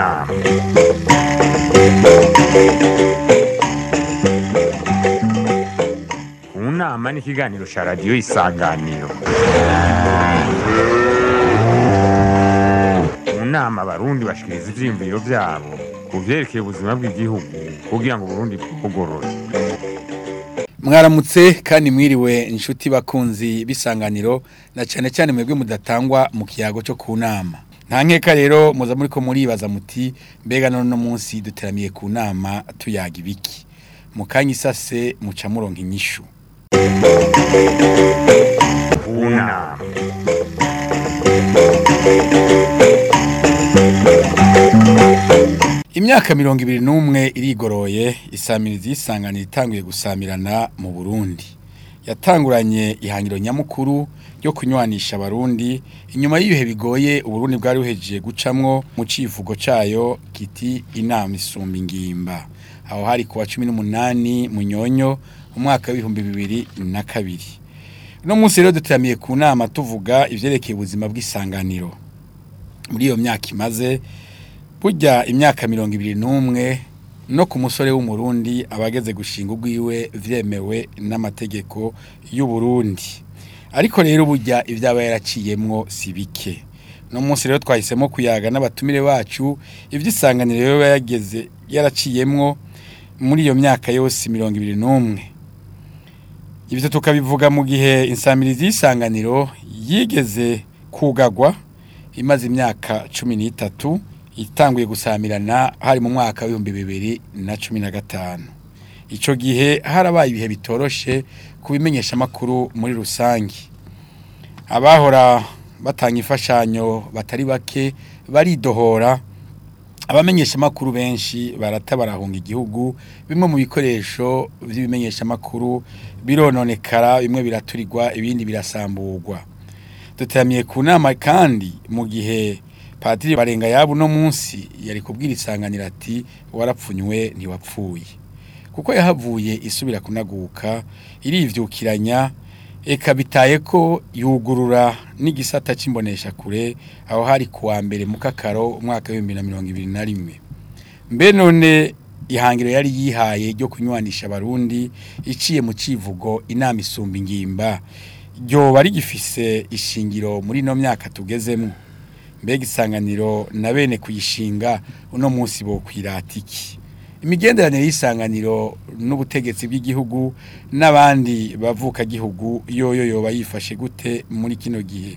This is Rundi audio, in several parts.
nama mu nama ni ikiganiro cya radiyo isanganiro mu nama abarundi bashikiriza ivyiyumviro vyabo ku vyerekeye ubuzima bw'igihugu kugira ngo uburundi bwugorore mwaramutse kandi mwiriwe inshuti bakunzi bisanganiro na cyane cyane mwebwe mudatangwa mu kiyago cyo ku nama nta nkeka rero muza muri ko muribaza muti mbega none no munsi duteramiye ku nama tuyaga ibiki mu kanya isase muca muronka inyishu ku nama imyaka mirongo ibiri n'umwe irigoroye isamirizi y'isanganiro itanguye gusamirana mu burundi yatanguranye ihangiro nyamukuru ryo kunywanisha abarundi inyuma y'ibihe bigoye uburundi bwari buhejeje gucamwo mu civugo cayo kiti inama isumba ingimba aho hari kuwa cumi n'umunani munyonyo umwaka w'ibihumbi bibiri na kabiri uno munsi rero duteramiye ku nama tuvuga ivyerekeye ubuzima bw'isanganiro muri iyo myaka imaze burya imyaka mirongo ibiri n'umwe no ku musore w'umurundi abageze gushinga ubwiwe vyemewe n'amategeko y'uburundi ariko rero burya ivyaba yaraciyemwo si bike no munsi rero twahisemo kuyaga n'abatumire bacu ivy'isanganiro rero yageze yaraciyemwo muri iyo myaka yose mirongo ibiri n'umwe ivyo tukabivuga mu gihe insamirizi y'isanganiro yigeze kugagwa imaze imyaka cumi n'itatu itanguye gusamirana hari mu mwaka w'ibihumbi bibiri na cumi na gatanu icyo gihe harabaye ibihe bitoroshe ku bimenyeshamakuru muri rusange abahora batanga imfashanyo batari bake baridohora abamenyeshamakuru benshi barata barahunga igihugu bimwe mu bikoresho by'ibimenyeshamakuru birononekara bimwe biraturirwa ibindi birasamburwa duteramiye ku nama kandi mu gihe Padiri barenga yabo no munsi yari kubwira isanganira ati warapfunywe ntiwapfuye kuko yahavuye isubira kunaguka irivyukiranya eka bitaye ko yugurura n'igisata c'imbonesha kure aho hari kuwa mbere mu kakaro umwaka w'ibihumbi na mirongo ibiri na rimwe mbe none ihangiro yari yihaye ryo kunywanisha abarundi iciye mu civugo inama isumba ingimba ryoba rigifise ishingiro muri ino myaka tugezemwo mbega isanganiro na bene kuyishinga uno munsi bo kwiratiki imigenderanire y'isanganiro n'ubutegetsi bw'igihugu n'abandi bavuka gihugu yoyo yoba yifashe gute muri kino gihe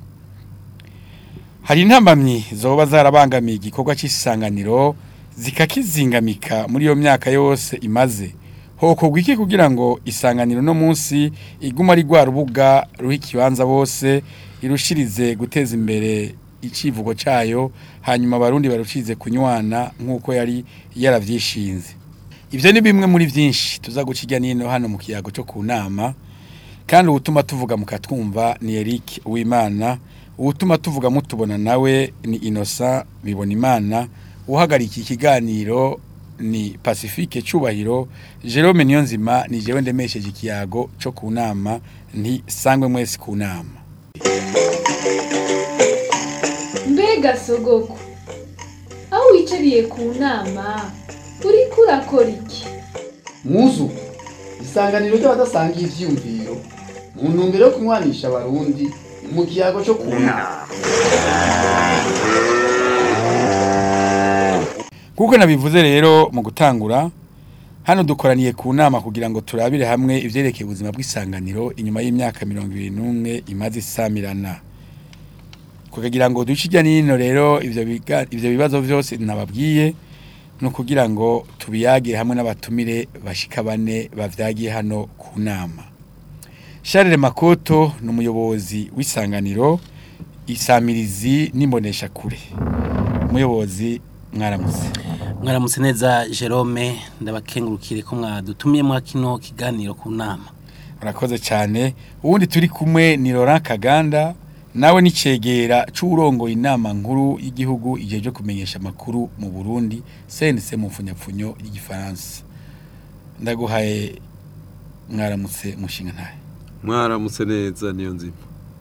hari intambamyi zoba zarabangamiye igikorwa cy'isanganiro zikakizingamika muri iyo myaka yose imaze hokorwa iki kugira ngo isanganiro no munsi iguma ari rwa rubuga ruha ikibanza bose irushirize guteza imbere icivugo cayo hanyuma abarundi barucize kunywana nk'uko yari yaravyishinze ivyo ni bimwe muri vyinshi tuza guciga nino hano mu kiyago cyo ku nama kandi ubutuma tuvuga mukatwumva ni Eric Uwimana ubutuma tuvuga mutubona nawe ni Innocent bibona imana uhagarika ikiganiro ni Pacifique Cubahiro Jerome Niyonzima ni jewe ndemesheje ikiyago cyo ku nama nti sangwe mwese ku nama mbega sogoko aho wicariye ku nama uriko urakora iki muzu isanganiro ry'abadasangiye ivyiyumviro mu ntumbero yo kunywanisha abarundi mu kiyago cyo ku nama kuko nabivuze rero mu gutangura hano dukoraniye ku nama kugira ngo turabire hamwe ivyerekeye ubuzima bw'isanganiro inyuma y'imyaka mirongo ibiri n'umwe imaze isamirana kugira ngo duce ijya n'ino rero ivyo biga- ivyo bibazo vyose nababwiye ni ukugira ngo tubiyagire hamwe n'abatumire bashika bane bavyagiye hano ku nama Charles Makoto ni umuyobozi w'isanganiro isamirizi n'imbonesha kure umuyobozi mwaramutse mwaramutse neza Jerome ndabakengurukire ko mwadutumiye mwa kino kiganiro ku nama urakoze cyane ubundi turi kumwe ni Laurent Kaganda nawe nicegera c'urongoye inama nkuru y'igihugu igihe cyo kumenyesha amakuru mu Burundi CNC mu mfunyapfunyo y'igifaransa ndaguhaye mwaramutse mushinga ntaye mwaramutse neza niyo nzima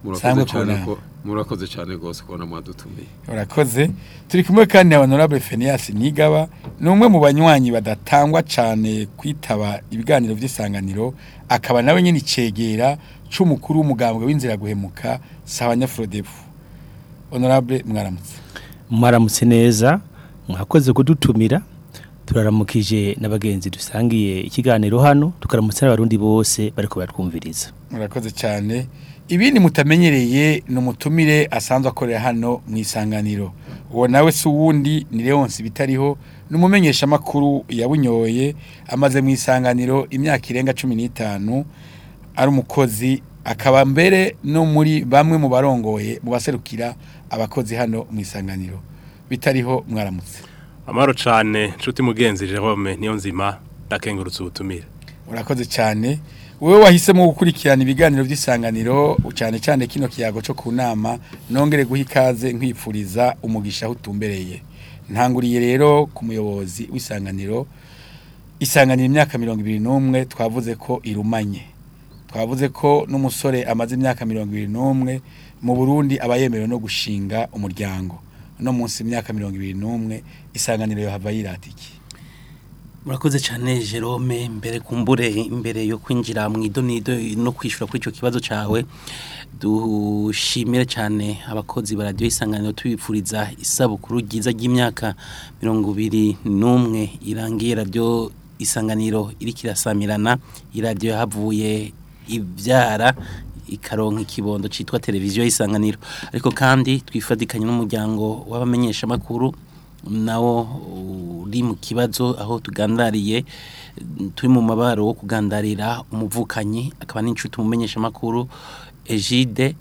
Sangwe murakoze cyane kunama. ko murakoze cyane rwose kubona mwadutumiye urakoze turi kumwe kandi na honorable Phineas Nigaba ni umwe mu banywanyi badatangwa cyane kwitaba ibiganiro by'isanganiro akaba nawe nyine icegera c'umukuru w'umugambwe w'inzira guhemuka Sabanya Frodebu honorable mwaramutse mwaramutse neza mwakoze kudutumira turaramukije n'abagenzi dusangiye ikiganiro hano tukaramutse n'abarundi bose bariko baratwumviriza murakoze cyane ibindi mutamenyereye ni umutumire asanzwe akorera hano mu isanganiro uwo nawe si uwundi ni leonce bitariho ni umumenyeshamakuru yabunyoye amaze mu isanganiro imyaka irenga cumi n'itanu ari umukozi akaba mbere no muri bamwe mu barongoye mu baserukira abakozi hano mu isanganiro bitariho mwaramutse amahoro cyane nshuti mugenzi Jerome niyo nzima ndakengurutse ubutumire urakoze cyane wowe wahisemo gukurikirana ibiganiro by'isanganiro cyane cyane kino kiyago cyo ku nama nongere guha ikaze nkwifuriza umugisha aho utumbereye ntanguriye rero ku muyobozi w'isanganiro isanganiro imyaka mirongo ibiri n'umwe twavuze ko irumanye twavuze ko n'umusore amaze imyaka mirongo ibiri n'umwe mu burundi aba yemerewe no gushinga umuryango no munsi imyaka mirongo ibiri n'umwe isanganiro yohava yirata iki murakoze cyane Jerome mbere kumbure imbere yo kwinjira mu idonido no kwishura kuri icyo kibazo cyawe dushimire cyane abakozi ba radiyo isanganiro tubifuriza isabukuru ryiza ry'imyaka mirongo ibiri n'umwe irangiye radiyo isanganiro iri kirasamirana iradiyo yahavuye ibyara ikaronka ikibondo cyitwa televiziyo y'isanganiro ariko kandi twifatikanye n'umuryango w'abamenyeshamakuru nawo uri mu kibazo aho tugandariye turi mu mabaro wo kugandarira umuvukanyi akaba n'inshuti umumenyeshamakuru Egide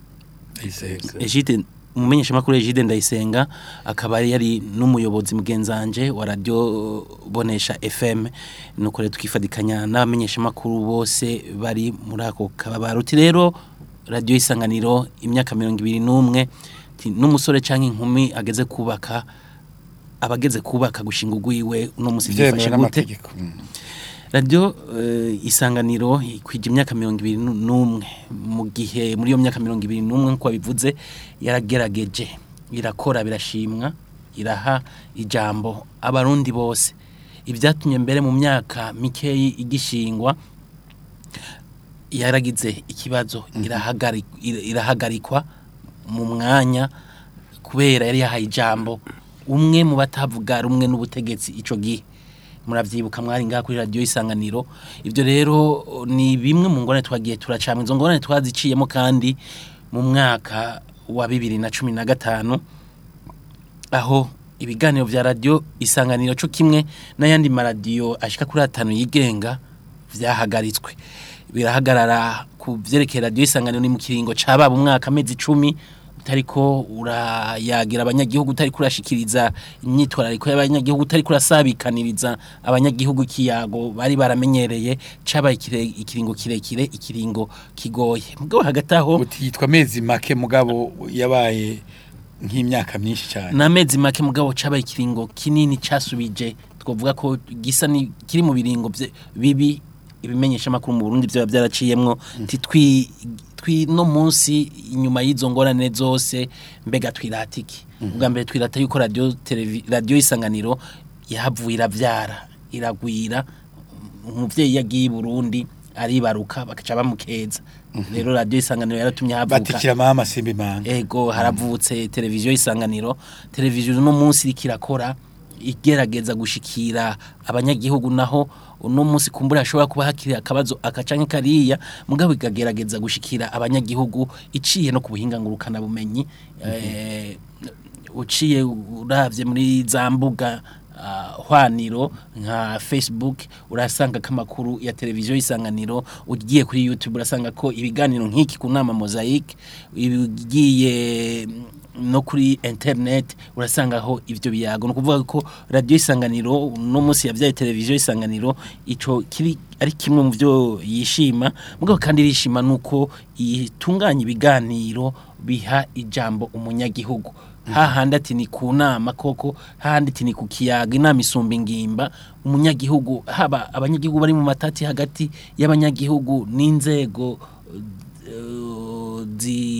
Egide umumenyeshamakuru Egide Ndayisenga akaba yari n'umuyobozi mugenzanje wa radio bonesha FM nuko rero twifadikanya n'abamenyeshamakuru bose bari muri ako kababaro uti rero radio isanganiro imyaka 21 n'umusore canke inkumi ageze kubaka abageze kubaka gushinga ugwiwe uno musi byifashe gute radio uh, isanganiro kwije imyaka 21 mu gihe muri iyo myaka 21 nkuko bivuze yaragerageje irakora birashimwa iraha ijambo abarundi bose ibyatumye mbere mu myaka mikeyi igishingwa yaragize ikibazo irahagarikwa mu mwanya kubera yari yahaye ijambo umwe mu batavuga rumwe n'ubutegetsi ico gihe muravyibuka mwari ngaha kuri radio isanganiro ivyo rero ni bimwe mu ngorane twagiye turacamwa izo ngorane twaziciyemo kandi mu mwaka wa 2015 aho ibiganiro vya radio isanganiro cyo kimwe n'ayandi maradiyo ashika kuri atanu yigenga vyahagaritswe birahagarara ku vyerekeye radio isanganiro ni mu kiringo cababa umwaka amezi 10 utariko urayagira abanyagihugu utari kurashikiriza imyitwarariko y'abanyagihugu utari kurasabikaniriza abanyagihugu kiyago bari baramenyereye cabaye ikiringo kirekire ikiringo kigoye mugabo hagati aho utitwa amezi make mugabo yabaye nk'imyaka myinshi cyane n'amezi make mugabo cabaye ikiringo kinini casubije twavuga ko gisa ni kiri mu biringo bibi ibimenyesha makuru mu Burundi byo byaraciyemwo titwi twi no munsi inyuma y'izo ngorane zose mbega twiratiki ubwa mbere twirata yuko radio radio isanganiro yahavuye iravyara iragwira umuvyeyi yagiye i Burundi aribaruka bakaca bamukeza rero radio isanganiro yaratumye havuka batikira mama simbi manga ego haravutse televiziyo isanganiro televiziyo no munsi ikirakora igerageza gushikira abanyagihugu naho uno munsi kumbura ashobora kuba hakiri akabazo akacanke kariya mugabo ikagerageza gushikira abanyagihugu iciye no kubuhinga ngurukana bumenyi eh uciye uravye muri za mbuga uh, hwaniro nka Facebook urasanga kamakuru ya televiziyo isanganiro ugiye kuri YouTube urasanga ko ibiganiro nk'iki ku nama mosaic ibigiye no kuri internet urasangaho ivyo biyago no kuvuga ko radio isanganiro no munsi yavyaye televiziyo isanganiro ico kiri ari kimwe mu byo yishima mugabo kandi rishima nuko itunganya ibiganiro biha ijambo umunyagihugu hahandi ati ni ku nama koko hahandi ati ni ku kiyaga inama isumba ingimba umunyagihugu haba abanyagihugu bari mu matati hagati y'abanyagihugu n'inzego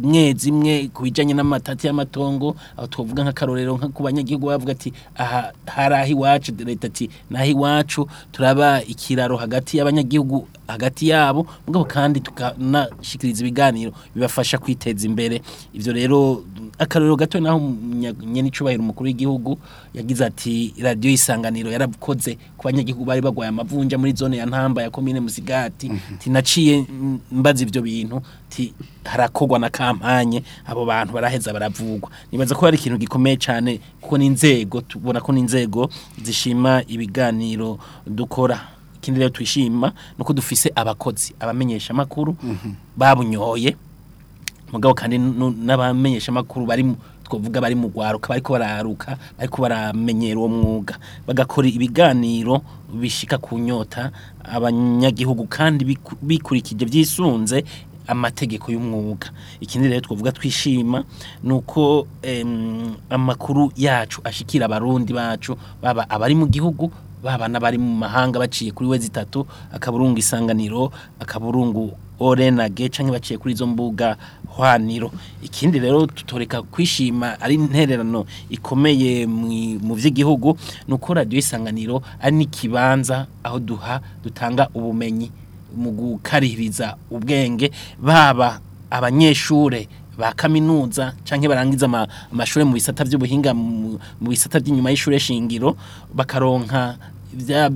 zimwe zimwe ku bijanye n'amatati y'amatongo aho twovuga nk'akarorero nka ku banyagihugu bavuga ati aha hari aho iwacu leta ati naho iwacu turaba ikiraro hagati y'abanyagihugu hagati yabo mugabo kandi tukanashikiriza ibiganiro bibafasha kwiteza imbere ivyo rero akarorero gato naho nyene icubahiro umukuru w'igihugu yagize ati radio isanganiro yarakoze ku banyagihugu bari bagwaye amavunja muri zone ya ntamba ya komine musigati tinaciye mm, mbaza ivyo bintu ti harakogwa na kampanye abo bantu baraheza baravugwa nibaza ko hari ikintu gikomeye cyane kuko n'inzego tubona ko n'inzego zishima ibiganiro dukora ikindi rero twishima nuko dufise abakozi abamenyesha makuru babunyoye mugabo kandi nu- n'abamenyesha makuru bari mu- twovuga bari mu gwaruka bariko bararuka bariko baramenyera uwo mwuga bagakora ibiganiro bishika ku nyota abanyagihugu kandi biku- bikurikije vyisunze amategeko y'umwuga ikindi rero twovuga twishima nuko em, amakuru yacu ashikira abarundi bacu baba abari mu gihugu baba n'abari mu mahanga baciye kuri we zitatu akaburungu isanganiro akaburungu orenage canke baciye kuri izo mbuga hwaniro ikindi rero tutoreka kwishima ari intererano ikomeye mwi- mu vy'igihugu nuko radio isanganiro ari n'ikibanza aho duha dutanga ubumenyi mu gukarihiriza ubwenge baba abanyeshure ba kaminuza canke barangiza ama- amashure mu bisata vy'ubuhinga mu mu bisata by'inyuma y'ishure shingiro bakaronka vya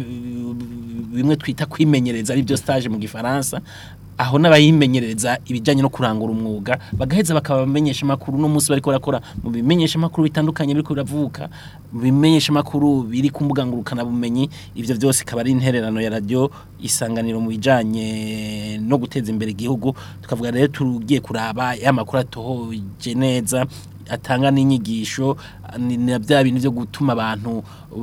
bimwe twita kwimenyereza ari byo stage mu gifaransa aho n'abayimenyereza ibijyanye no kurangura umwuga bagaheza bakaba bamenyesha amakuru no munsi bariko barakora mu bimenyesha amakuru bitandukanye biriko biravuka mu bimenyesha amakuru biri ku mbuga ngurukana bumenyi ivyo byose ikaba ari intererano ya radio isanganiro mu bijanye no guteza imbere igihugu tukavuga rero tugiye kuraba ya makuru atohoje neza atanga n'inyigisho ni na bya bintu byo gutuma abantu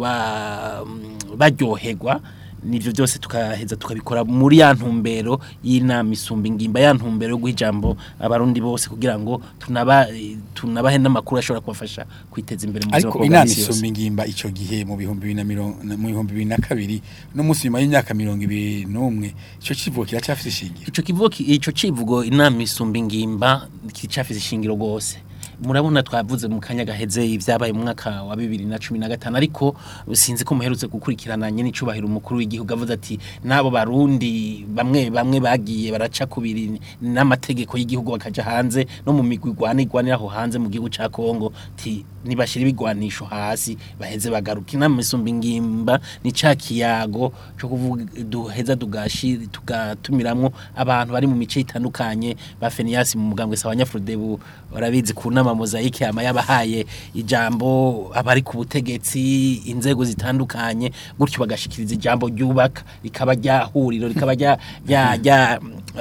ba- baryoherwa nivyo byose tukaheza tukabikora muri ya ntumbero y'inama isumba ingimba ya ntumbero yo guha ijambo abarundi bose kugira ngo tunaba tunabahe n'amakuru ashobora kubafasha kwiteza imbere mu buzima ariko bwabo bwa inama misi yose. isumba ingimba ico gihe mu bihumbi bibiri na mirongo na- mu bihumbi bibiri na kabiri no munsi nyuma y'imyaka mirongo ibiri n'umwe ico kivugo kiracafise ishingiro ico kivugo ki- ico civugo inama isumba ingimba kicafise ishingiro gose murabona twavuze mu kanya gaheze ibyabaye mu mwaka wa bibiri na cumi na gatanu ariko sinzi ko muherutse gukurikirana nyene icubahiro umukuru w'igihugu avuze ati n'abo barundi bamwe bamwe bagiye baraca kubiri n'amategeko y'igihugu bakaja hanze no mu migwi igwana igwanira aho hanze mu gihugu ca Kongo ti nibashira ibigwanisho hasi baheze bagaruka inama isumba ingimba ni ca kiyago co kuvuga duheza tugashira tugatumiramwo abantu bari mu mice itandukanye ba Fenias mu mugambwe sa abanyafrodebu barabizi ku nama mozaike ama yabahaye ijambo abari ku butegetsi inzego zitandukanye gutyo bagashikiriza ijambo ryubaka rikaba ryahuriro rikaba rya rya rya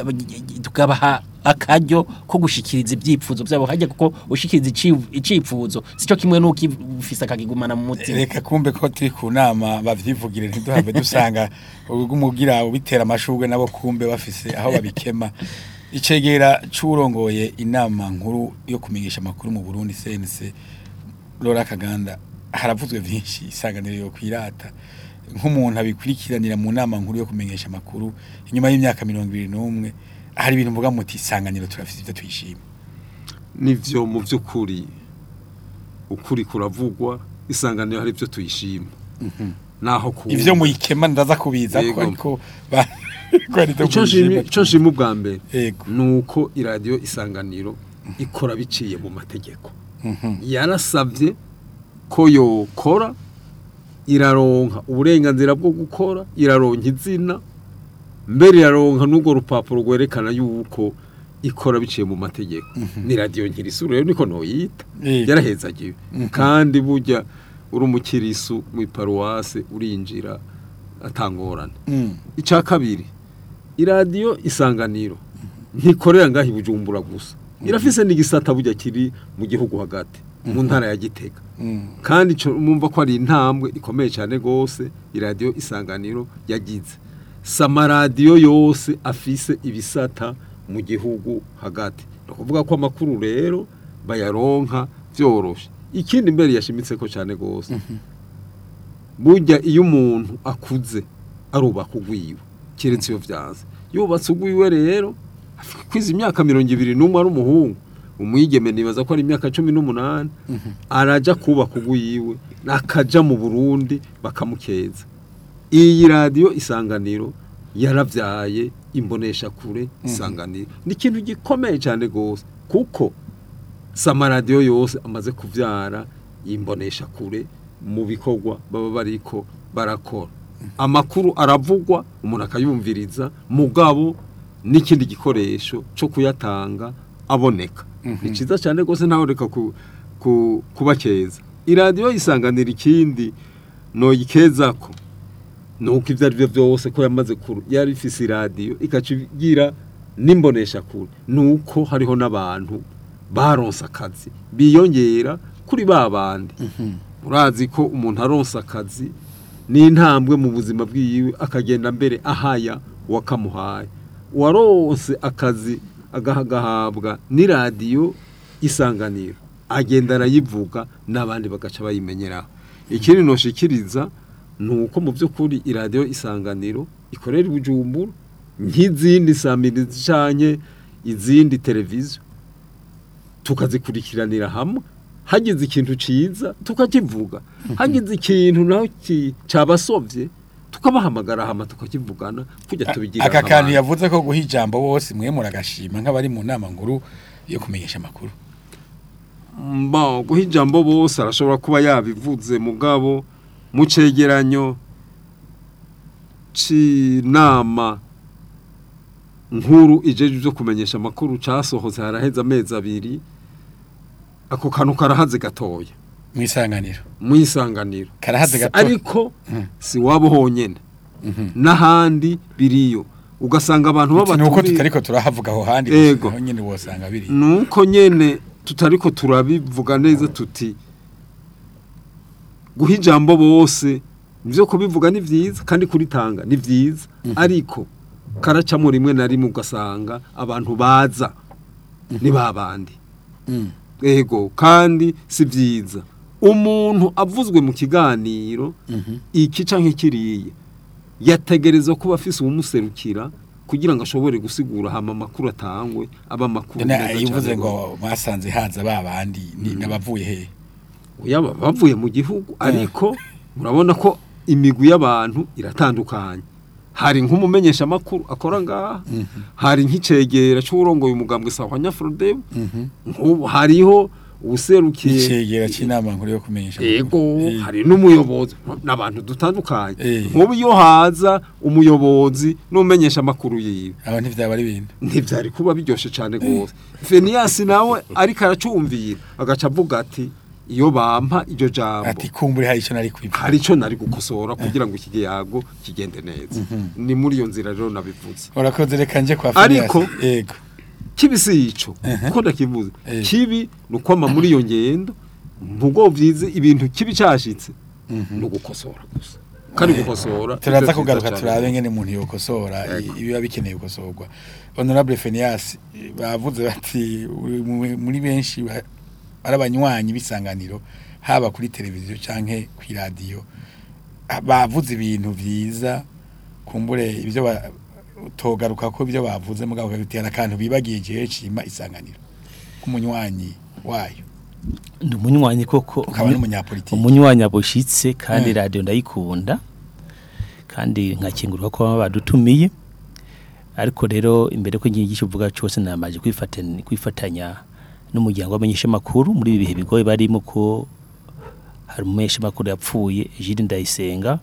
tukabaha akaryo ko gushikiriza ibyipfuzo byabo hajya kuko ushikiriza iciv- icipfuzo sico kimwe nuko ufise akakigumana mu mutima reka kumbe ko turi ku nama bavyivugire ntiduhave dusanga umugira ubitera amashurwe nabo kumbe bafise aho babikema icegera c'urongoye inama nkuru yo kumenyesha amakuru mu Burundi CNC Laura Kaganda haravuzwe vyinshi isanganiro yo kwirata nk'umuntu abikurikiranira mu nama nkuru yo kumenyesha amakuru inyuma y'imyaka mirongo ibiri n'umwe hari ibintu mvuga muti isanganiro turafite ivyo twishima nivyo mu by'ukuri ukuri kuravugwa isanganiro hari ibyo tuyishima naho ku ivyo muyikema ndaza kubiza ko Yego. ariko ba- ko ari ivyo ico muyishima. nshimi- ico nshima ubwa mbere Yego. nuko iradiyo isanganiro ikora biciye mu mategeko yarasabye ko yokora iraronka uburenganzira bwo gukora iraronka izina mbere iraronka n'urwo rupapuro rwerekana yuko ikora biciye mu mategeko ni radiyo nkirisuru rero niko ntoyita Eh. yarahezagiwe kandi burya uri umukirisu mu iparuwase urinjira atangorane Mm. icya kabiri iradiyo isanganiro ntikorera ngaho ibujumbura gusa irafise n'igisata burya kiri mu gihugu hagati mu ntara ya gitega Mm. kandi ico mumva ko ari intambwe ikomeye cyane rwose iradiyo isanganiro yagize si amaradiyo yose afise ibisata mu gihugu hagati ni ukuvuga ko amakuru rero bayaronka byoroshe ikindi mbere yashimitse ko cyane rwose burya iyo umuntu akuze arubaka ugwiwe keretse iyo byanze yubatse ugwiwe rero kwiza imyaka mirongo ibiri n'umwe ari umuhungu umwigeme nibaza ko ari imyaka cumi n'umunani araja kubaka ugwiwe akaja mu burundi bakamukeza iyi radiyo isanganiro yaravyaye imbonesha kure isanganiro ni ikintu gikomeye cyane gose kuko si amaradiyo yose amaze kuvyara imbonesha kure mu bikorwa baba bariko barakora amakuru aravugwa umuntu akayumviriza mugabo n'ikindi gikoresho cyo kuyatanga aboneka ni cyiza cyane rwose ntawe reka ku, ku, kuba keza iradiyo isanganira ikindi noyikeza ko nuko ibyo ari byo byose ko yamaze kuru yari ifise iradiyo ikaca igira n'imbonesha kure nuko hariho n'abantu baronse akazi biyongera kuri ba bandi murazi ko umuntu aronse akazi n'intambwe mu buzima bwiwe akagenda mbere ahaya uwakamuhaye uwaronse akazi agahagahabwa n'iradiyo isanganiro agenda arayivuga n'abandi bagaca bayimenyeraho ikindi noshikiriza ni uko mu by'ukuri iradiyo isanganiro ikorera ibujumbura nk'izindi samirizi canke izindi televiziyo tukazikurikiranira hamwe hagize ikintu ciza tukakivuga hagize ikintu naho ki- cabasovye tukabahamagara hama tukakivugana kujya tubigira aka kantu nk'abantu. yavuze ko guha ijambo bose mwe muragashima nk'abari mu nama nkuru yo kumenyesha amakuru mba guha ijambo bose arashobora kuba yabivuze mugabo mu cegeranyo c'inama nkuru ijeje byo kumenyesha amakuru casohotse haraheze amezi abiri ako kantu karahaze gatoya mu isanganiro mu isanganiro Karahaze gato. ariko Mm. si wabo honyene Mhm. n'ahandi biriyo ugasanga abantu Ati, nuko b'abatumire tutariko turahavuga aho handi Ego. naho nyene wosanga biri nuko nyene tutariko turabivuga neza tuti guha ijambo bose nivyo kubivuga ni vyiza kandi kuritanga ni vyiza ariko karacamo rimwe na rimwe ugasanga abantu baza ni babandi Mm. ego kandi si vyiza umuntu avuzwe mu kiganiro Mhm. iki canke kiriya yategerezwa kuba afise uwumuserukira kugira ngo ashobore gusigura hama amakuru atangwe aba amakuru None meza yivuze cane ngo gose. mwasanze haza babandi ni nabavuye he yaba bavuye mu gihugu ariko murabona ko imigwi y'abantu iratandukanye hari nk'umumenyesha makuru akora ngaha hari nk'icegera c'urongoye umugambwe sawa nyafrodem nk'ubu hariho ubuserukiye icegera c'inama nkuru yo kumenyesha Ego Eh. hari n'umuyobozi n'abantu dutandukanye Eh. nk'ubu iyo haza umuyobozi n'umenyesha amakuru yiwe aba ntivyaba ari ibintu ntivyari kuba biryoshe cane gose Fenias nawe ariko aracumvira agaca avuga ati iyo bampa iryo jambo ati kumbure hari ico nari kwivuga hari ico nari gukosora kugira ngo iki giyago kigende neza ni muri iyo nzira rero nabivuze urakoze reka nje kwa Ariko- Phineas. yego kibi si ico Ehe. ko ndakivuze Eh. kibi ni ukwama muri iyo ngendo mvugo vyize ibintu kibi cashitse ni ugukosora gusa kandi gukosora turaza ivyo kugaruka vyiza turabe cane. ngene umuntu yokosora Yego. i- ibiba bikeneye gukosorwa honorable Phineas eh, bavuze bati uri mu- muri benshi ba- ari abanywanyi bisanganiro haba kuri televiziyo canke ku radio bavuze ibintu vyiza kumbure ibyo ba- togaruka ko ibyo bavuze mugabo kabitera akantu bibagiye igihe cima isanganiro k'umunywanyi wayo ndi umunywanyi koko ukaba n'umunyapolitiki umunywanyi abushitse kandi Eh. radio ndayikunda kandi nkakingurwa ko baba badutumiye ariko rero imbere ko ngiye uvuga cyose namaje kwifatanya kwifatanya n'umuryango w'abanyesha makuru muri ibi bihe bigoye barimo ko hari umumenyesha makuru yapfuye Jules Ndayisenga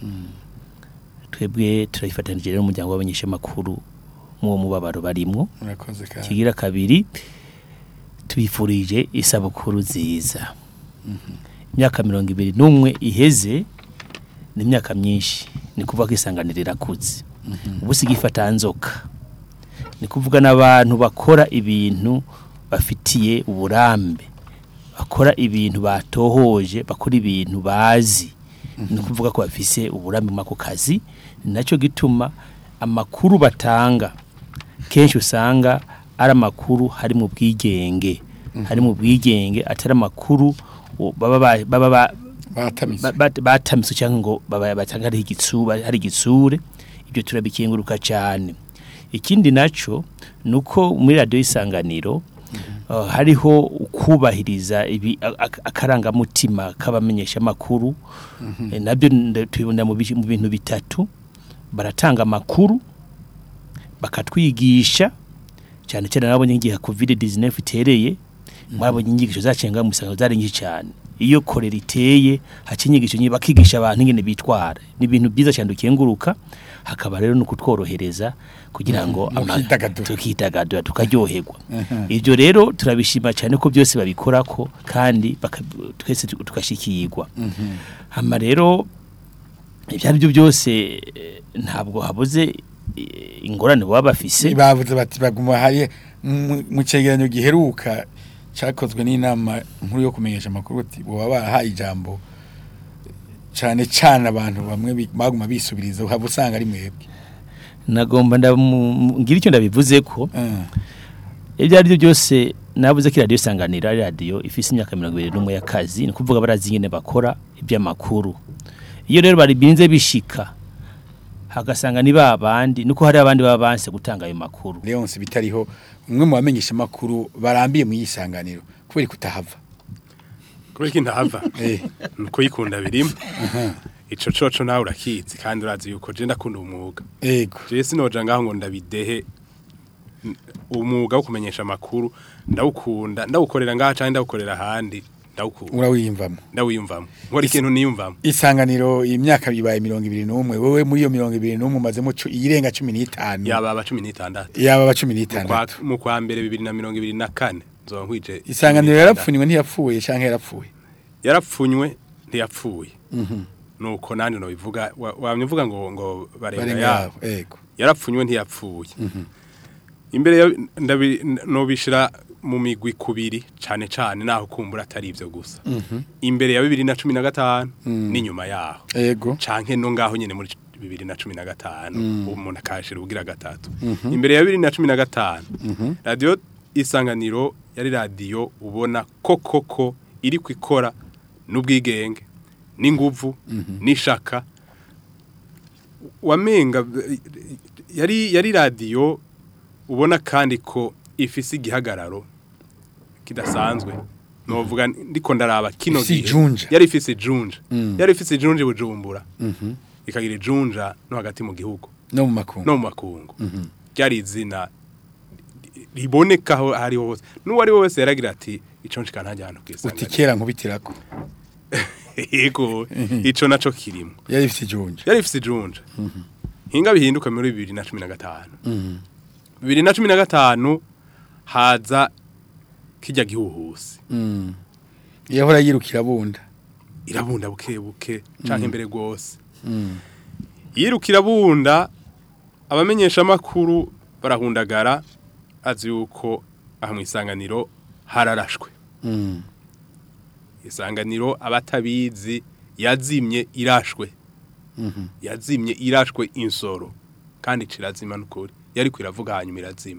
twebwe turayifatanije rero n'umuryango w'abanyesha makuru mu mubabaro barimwo murakoze kandi kigira kabiri tubifurije isabukuru nziza imyaka mirongo ibiri n'umwe iheze ni imyaka myinshi ni kuvuga ko isanganiro irakuze ubu si nzoka ni kuvuga n'abantu bakora ibintu bafitiye uburambe bakora ibintu batohoje bakora ibintu bazi ni ukuvuga ko bafise uburambe muri ako kazi ni nacyo gituma amakuru batanga kenshi usanga ari amakuru hari mu bwigenge hari mu bwigenge atari amakuru o, baba ba- baba ba- batamise ba- ba- batamise cyangwa ngo baba batanga hari igitsure hari igitsure ibyo turabikenguruka cyane ikindi naco nuko muri radio isanganiro uh, hariho ukubahiriza ibi a- a- akarangamutima k'abamenyesha makuru Eh, nabyo nda- tubibona mu bi- mu bintu bitatu baratanga amakuru bakatwigisha cyane cyane nabonye ngiye covid 19 itereye mwabonye inyigisho zacenga mu isangano zari nyinshi cyane iyo korera iteye haca inyigisho nyinshi bakigisha abantu ingene bitwara ni ibintu byiza cyane dukenguruka hakaba rero no kutworohereza kugira ngo Mhm, ama- mukidagadura. tukidagadura tukaryoherwa ibyo rero turabishima cyane ko byose babikora ko kandi baka- twese tu- tugashikirwa hama rero ibyo ari byo byose eh, ntabwo habuze eh, ingorane baba bafise bavuze bati baguma hari mu- mu cegeranyo giheruka cyakozwe n'inama nkuru yo kumenyesha amakuru ati boba barahaye ijambo cyane cyane abantu bamwe bi- baguma bisubiriza uhava usanga ari mwebwe nagomba ndamu- ngira icyo ndabivuze ko Mm. ibyo ari byo byose nabuze ko iradiyo isanganira ari radiyo ifite imyaka mirongo irindwi n'umwe y'akazi ni ukuvuga barazi ingene bakora iby'amakuru iyo rero baribinze bishika hagasanga ni ba bandi nuko hari abandi baba banse gutanga ayo makuru Leonce bitariho umwe mu bamenyesha amakuru barambiye mu yisanganiro kubera kutahava kubera ko intahava eh nuko yikunda birimo ico coco nawe urakizi kandi urazi yuko je ndakunda umwuga ego je sinoja ngaho ngo ndabidehe N- umwuga wo kumenyesha amakuru ndawukunda ndawukorera ngaha canke ndawukorera ahandi ndawukunda urawiyumvamo ndawiyumvamo nkora ikintu niyumvamo isanganiro imyaka bibaye mirongo ibiri n'umwe wowe muri iyo mirongo ibiri n'umwe umazemo cu- iyirenga cumi n'itanu yaba aba cumi n'itandatu yaba aba cumi Mu kwa- n'itandatu mu kwa mbere bibiri na mirongo ibiri na kane nzoba nkwije isanganiro 16. yarapfunywe ntiyapfuye canke yarapfuye yarapfunywe ntiyapfuye nuko nandi no bivuga wa- wamye uvuga ngo ngo barenga barenga yabo yabo ego yarapfunywe ntiyapfuye imbere ya ndabi nobishira mu migwi kubiri cane cane naho kumbura atari ivyo gusa imbere ya bibiri na cumi na gatanu n'inyuma yaho ego canke no ngaho nyene muri bibiri na cumi na gatanu umuntu akashira ubugira gatatu imbere ya bibiri na cumi na gatanu radiyo isanganiro yari radiyo ubona ko koko iri kwikora n'ubwigenge n'inguvu n'ishaka wamenga yari yari radiyo ubona kandi ko ifise igihagararo kidasanzwe novuga ndiko ndaraba kino Ifise gihe ijunja. yari ifise ijunja yari ifise ijunja i bujumbura ikagira ijunja no hagati mu gihugu no mu makungu no mu makungu ryari izina riboneka aho hariho hose n'uwo ari we wese yaragira ati ico nshika ntajya hano uti kwisanganira kera nkubitirako yego ico naco kirimo yari ifite ijunja yari ifise ijunja hinga bihinduka muri bibiri na cumi na gatanu bibiri na cumi na gatanu haza kijya gihuhusi Mm. yahora yirukira bunda irabunda buke buke canke imbere rwose yirukira bunda abamenyesha amakuru barahundagara azi yuko aha mu isanganiro hararashwe Mm. isanganiro abatabizi yazimye irashwe Mhm. yazimye irashwe insoro kandi cirazima n'ukuri yari kwiravuga hanyuma irazima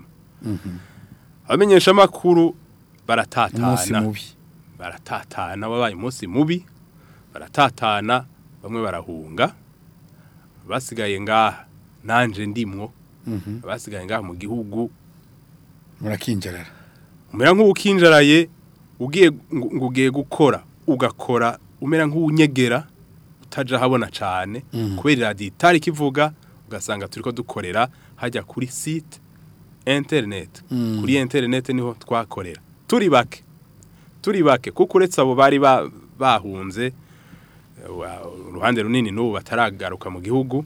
abamenyesha amakuru umunsi baratatana mubi baratatana wabaye umunsi mubi baratatana bamwe barahunga basigaye ngaha nanje ndimwo basigaye ngaha mu gihugu murakinjarara umera nk'uwukinjaraye ugiye ngo ngo ugiye gukora ugakora umera nk'uwunyegera utaja habona cane kubera iradiyo itari kivuga ugasanga turiko dukorera hajya kuri site internet kuri internet niho twakorera turi bake turi bake kuko uretse abo bari ba- bahunze eh, wa- uruhande runini n'ubu bataragaruka mu gihugu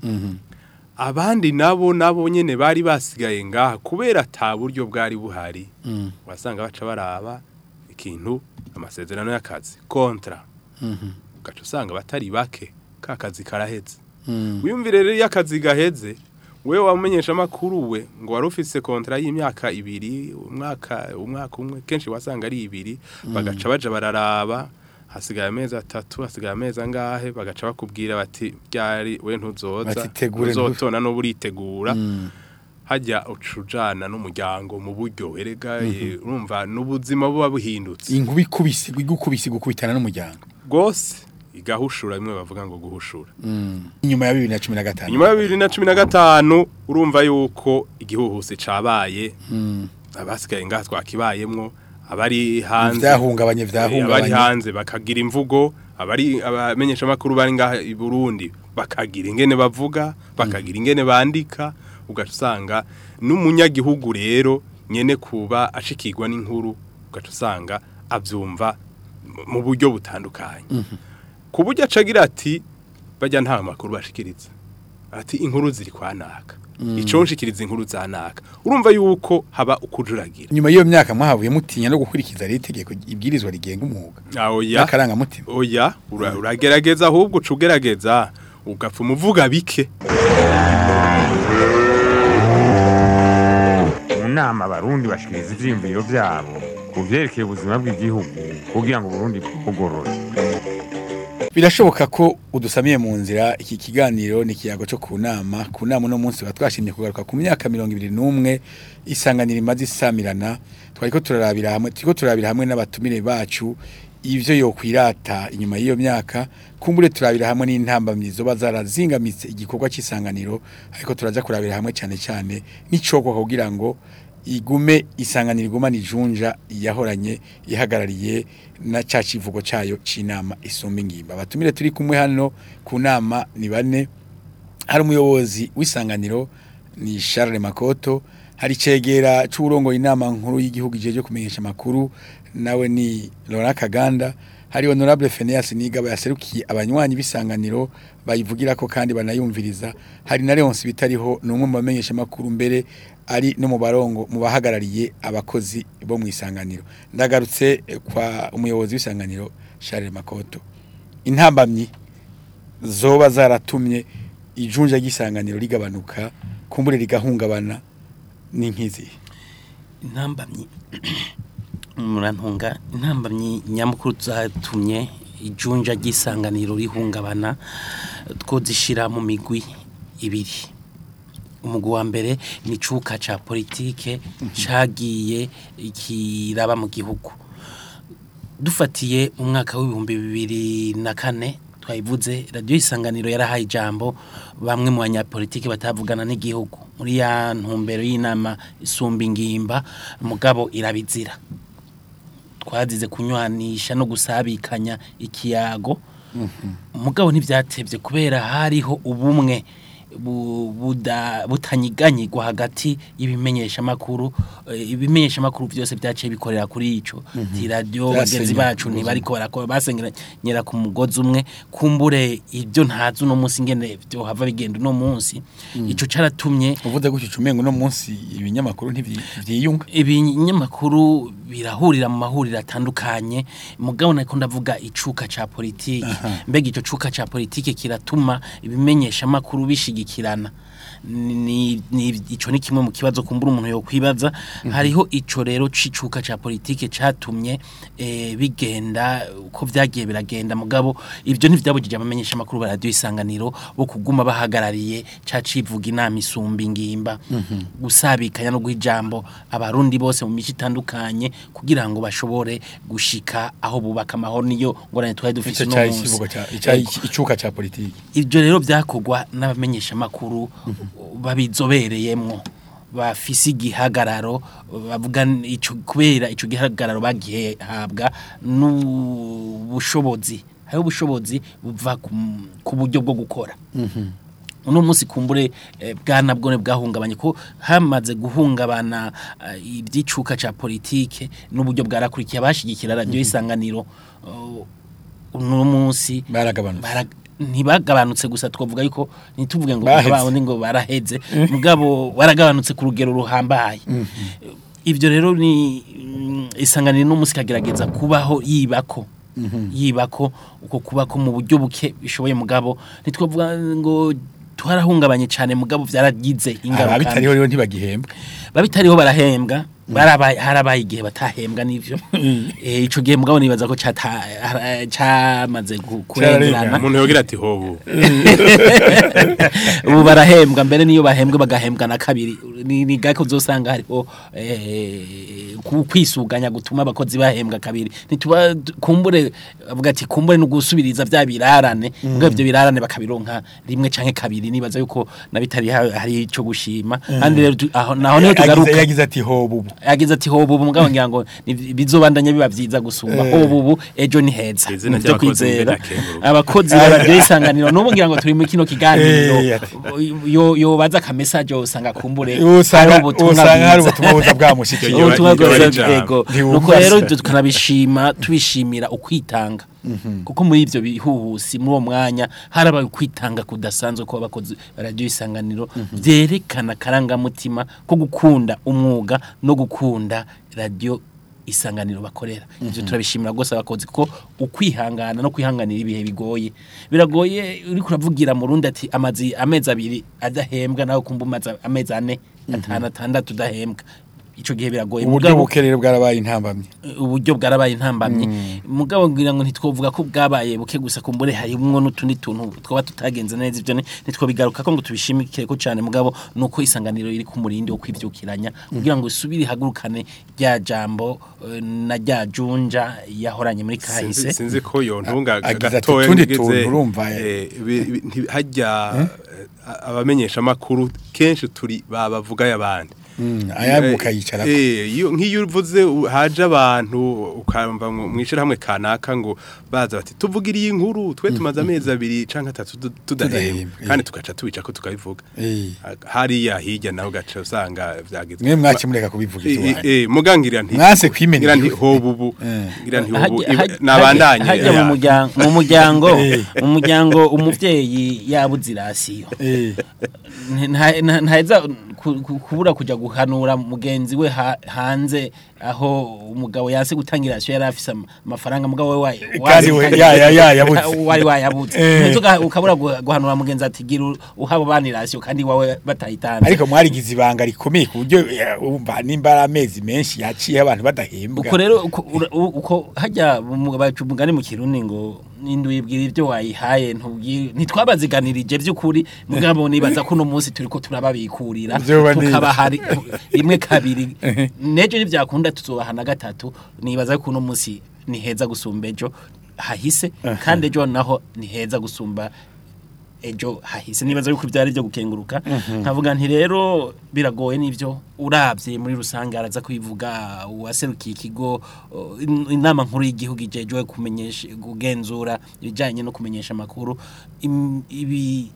abandi nabo nabo nyene bari basigaye ngaha kubera ata buryo bwari buhari wasanga baca baraba ikintu amasezerano y'akazi kontra ugaca usanga batari bake ka kazi karaheze wiyumvire rero iyo akazi gaheze wewe wamenyesha amakuru we ngo wari ufise kontra y'imyaka ibiri umwaka umwaka umwe kenshi wasanga ari ibiri bagaca baja bararaba hasigaye amezi atatu hasigaye amezi angahe bagaca bakubwira bati byari we ntuzoza Bati tegure ntu- uzotona no buritegura hajya ucujana n'umuryango mu buryo erega eh, urumva n'ubuzima buba buhindutse inkuba ikubise igukubise igukubitana n'umuryango rwose igahushura bimwe bavuga ngo guhushura inyuma ya bibiri na cumi na gatanu inyuma ya bibiri na cumi na gatanu urumva yuko igihuhusi cabaye abasigaye ngaha twakibayemwo abari hanze Ivyahungabanye, Eh, vyahungabanye. abari hanze bakagira imvugo abari abamenyesha makuru bari ngaha i Burundi bakagira ingene bavuga bakagira ingene bandika ugasanga n'umunyagihugu rero nyene kuba ashikirwa n'inkuru ugasanga avyumva mu- mu buryo butandukanye ku buryo acagira ati bajya nta makuru bashikiriza ati inkuru ziri kwa naka ico nshikiriza inkuru za naka urumva yuko haba ukujuragira nyuma y'iyo myaka mwahavuye mutinya no gukurikiza rero itegeko ibwirizwa rigenga umwuga oya n'akarangamutima oya ura- uragerageza ahubwo uca ugerageza ugapfa umuvuga bike mu nama abarundi bashikiriza ivyiyumviro vyabo ku vyerekeye ubuzima bw'igihugu kugira ngo uburundi bugorore birashoboka ko udusamiye mu nzira iki kiganiro ni ikiyago cyo ku nama ku nama uno munsi tukaba twashimye kugaruka ku myaka mirongo ibiri n'umwe isanganiro imaze isamirana twari ko turarabira hamwe turiko turabira hamwe n'abatumire bacu ivyo yokwirata inyuma y'iyo myaka kumbure turabira hamwe n'intambamyi zoba zarazingamitse igikorwa cy'isanganiro ariko turaza kurabira hamwe cyane cyane n'icokwa kugira ngo igume isanganiro igumana ijunja yahoranye ihagarariye na ca kivugo cayo c'inama isumba ingimba abatumire turi kumwe hano ku nama ni bane hari umuyobozi w'isanganiro ni Charles Makoto hari cegera c'urongo inama nkuru y'igihugu ijeje kumenyesha makuru nawe ni Laurent Kaganda hari honorable Phineas Nigaba yaserukiye abanywanyi b'isanganiro bayivugira ko kandi banayumviriza hari na Leonce bitariho numwe mu bamenyesha makuru mbere ari no mu barongo mu bahagarariye abakozi bo mu isanganiro ndagarutse eh, kwa umuyobozi w'isanganiro Charles Makoto intambamyi zoba zaratumye ijunja ry'isanganiro rigabanuka kumbure rigahungabana n'inkizi intambamyi murantunga intambamyi nyamukuru zatumye ijunja ry'isanganiro rihungabana twozishira mu migwi ibiri umugwi wa mbere ni icuka ca politike cagiye kiraba mu gihugu dufatiye mu mwaka w'ibihumbi bibiri na kane twayivuze radiyo isanganiro yarahaye ijambo bamwe mu banyapolitiki batavugana n'igihugu muri ya ntumbero y'inama isumba ingimba mugabo irabizira twazize kunywanisha no gusabikanya ikiyago mugabo ntibyatebye kubera hariho ubumwe bu- buda- butanyiganyigwa hagati y'ibimenyeshamakuru eh, ibimenyeshamakuru byose byaciye bikorera kuri ico ti radio bagenzi Byasenyera bacu ku mugozi ntibariko barakora basengeranyera ku mugozi umwe kumbure ibyo ntazi uno munsi ngene byo hava bigenda uno munsi ico caratumye uvuze gutyo ucumengo no munsi ibinyamakuru ntivyiyunga ibinyamakuru birahurira mu mahuriro atandukanye mugabo nako ndavuga icuka ca politiki mbega ico cuka ca politiki kiratuma ibimenyesha makuru bishigikirana ni ni ico ni kimwe mu kibazo kumbura umuntu yo kwibaza hariho ico rero cicuka ca politike catumye eh, bigenda uko vyagiye biragenda mugabo ivyo ntivyabujije abamenyesha makuru ba radio isanganiro bo kuguma bahagarariye ca civuga inama isumba ingimba gusabikanya no guhijambo abarundi bose mu mico itandukanye kugira ngo bashobore gushika aho bubaka amahoro niyo ngorane twari dufite ico no cari munsi kivugo ca icari Ego. icuka ca politiki ibyo rero byakogwa n'abamenyesha makuru babizobereyemwo bafise igihagararo bavuga ico kubera ico gihagararo bagihabwa n'ubushobozi hariho ubushobozi buva ku ku buryo bwo gukora uno munsi kumbure eh, bwana bwone bwahungabanye ko hamaze guhungabana eh, iby'icuka ca politike n'uburyo bwarakurikiye abashigikira radio isanganiro uh, uno munsi baragabanutse bara- ntibagabanutse gusa twavuga yuko ntituvuge ngo Baheze. babundi ngo baraheze mugabo waragabanutse ku rugero ruhambaye ibyo rero ni mm, isanganiro n'umunsi kagerageza kubaho yibako yibako uko kubako mu buryo buke bishoboye mugabo ntitwavuga ngo twarahungabanye cyane mugabo byaragize ingaruka abitariho rero ntibagihembwa babitariho barahembwa barabaye harabaye igihe batahembwa n'ivyo eh ico gihe mugabo nibaza ko cata hara- camaze gu- kurengerana umuntu yogira ati hobu ubu barahembwa mbere niyo bahembwe bagahembwa na kabiri ni ni gake uzosanga hariho eh, ku- kwisuganya gutuma abakozi bahembwa kabiri ntituba kumbure avuga ati kumbure no gusubiriza vya birarane ubwo ivyo birarane bakabironka rimwe canke kabiri nibaza yuko nabitari ha- hari ico gushima kandi rero tu- aho naho niho Yagize- tugaruka yagize ati ho bubu yagize ati hobu ubu mugabo ngira ngo ni- bizobandanya biba vyiza gusumba Eh. hobu ubu ejo ni heza Izina Nivyo ry'abakozi kwizera mbere akenguruka. abakozi ba radio isanganiro n'ubu ngira ngo turi mu kino kiganiro Eh, ati. yo yo baza aka message usanga kumbure usanga hari ubutumwa usanga hari bwiza. ubutumwa buza bwamushikiye Iyo- ubutumwa iyo- iyo- bwiza ijambo. yego Ntiwumva nuko rero se. tukanabishima tubishimira ukwitanga kuko muri ivyo bihuhusi muri uwo mwanya harabaye ukwitanga kudasanzwe ko abakozi ba radio isanganiro vyerekana karangamutima ko gukunda umwuga no gukunda radio isanganiro bakorera ivyo turabishimira rwose abakozi kuko ukwihangana no kwihanganira ibihe bigoye biragoye uri kuravugira mu rundi ati amazi amezi abiri adahembwa nawe kumva umaze amezi ane atanu atandatu udahembwa ico gihe biragoye uburyo Mugabo- bukerere bwarabaye intambamye uburyo bwarabaye intambamye mugabo ngira ngo ntitwovuga ko bwabaye buke gusa kumbure harimwo n'utundi tuntu twaba tutagenze neza ivyo ni- ntitwobigaruka ko ngo tubishimikire ko cane mugabo nuko isanganiro iri ku murindi wo kwivyukiranya kugira ngo isubire ihagurukane rya jambo eh, na rya junja yahoranye muri sinzi kahise sinzi ko yontunga Agize ati, gatoya "Utundi ngize, tuntu urumva, eh, bi- bi- nti- hajya eh, abamenyesha makuru kenshi turi babavuga y'abandi ayabuka yicara Eh, iyo nk'iyo uvuze u- haje abantu ukamva mu mwishirahamwe kanaka ngo baza bati tuvugiriye inkuru twe tumaze amezi abiri canke atatu tu- tudahembwa Tudahembwa, kandi tugaca tubica ko tukabivuga Eh. hariya hirya naho gaca usanga vyageze mwe mwakimureka kubivuga Eh, iwanyu. eh, mugangirira nti Mwase kwimena ngira nti igihugu. hobubu Eh. ngira nti hobu Hajya- hajya- nabandanye hajya mu ya. muryango mu muryango Eh. mu muryango umuvyeyi yabuze irasiyo Eh, nta- nta- ntaheza ku- ku- kubura kuja guhanura mugenzi we ha- hanze aho umugabo yanse gutangira rasiyo yari afise ama- amafaranga mugabo we wa- Kandi we- ya- ya- ya- yabuze. wari wayabuze Eh. Ntiheza uga- ukabura gu- guhanura mugenzi ati gira u- uhaba bani rasiyo kandi wawe batayitanze ariko mwarigize ibanga rikomeye ku buryo eh, umva nimba ari amezi menshi yaciye abantu badahembwa uko rero uko- ura- u- uko hajya mu- baca umugani mu kirundi ngo nindwibwira ibyo wayihaye ntubwire ntitwabaziganirije by'ukuri mugabo nibaza ko uno munsi turiko turababikurira Vyoba neza. tukaba hari rimwe kabiri nejo nivyakunda tuzobaha na gatatu nibaza ko uno munsi ni heza gusumba ejo hahise kandi ejo naho ni heza gusumba ejo hahise nibaza yuko byari byo gukenguruka nkavuga nti rero biragoye nivyo uravye muri rusange araza kwivuga uwaserukiye ikigo uh, in- inama nkuru y'igihugu ijejwe kumenyesha kugenzura ibijanye no kumenyesha amakuru Im- ibi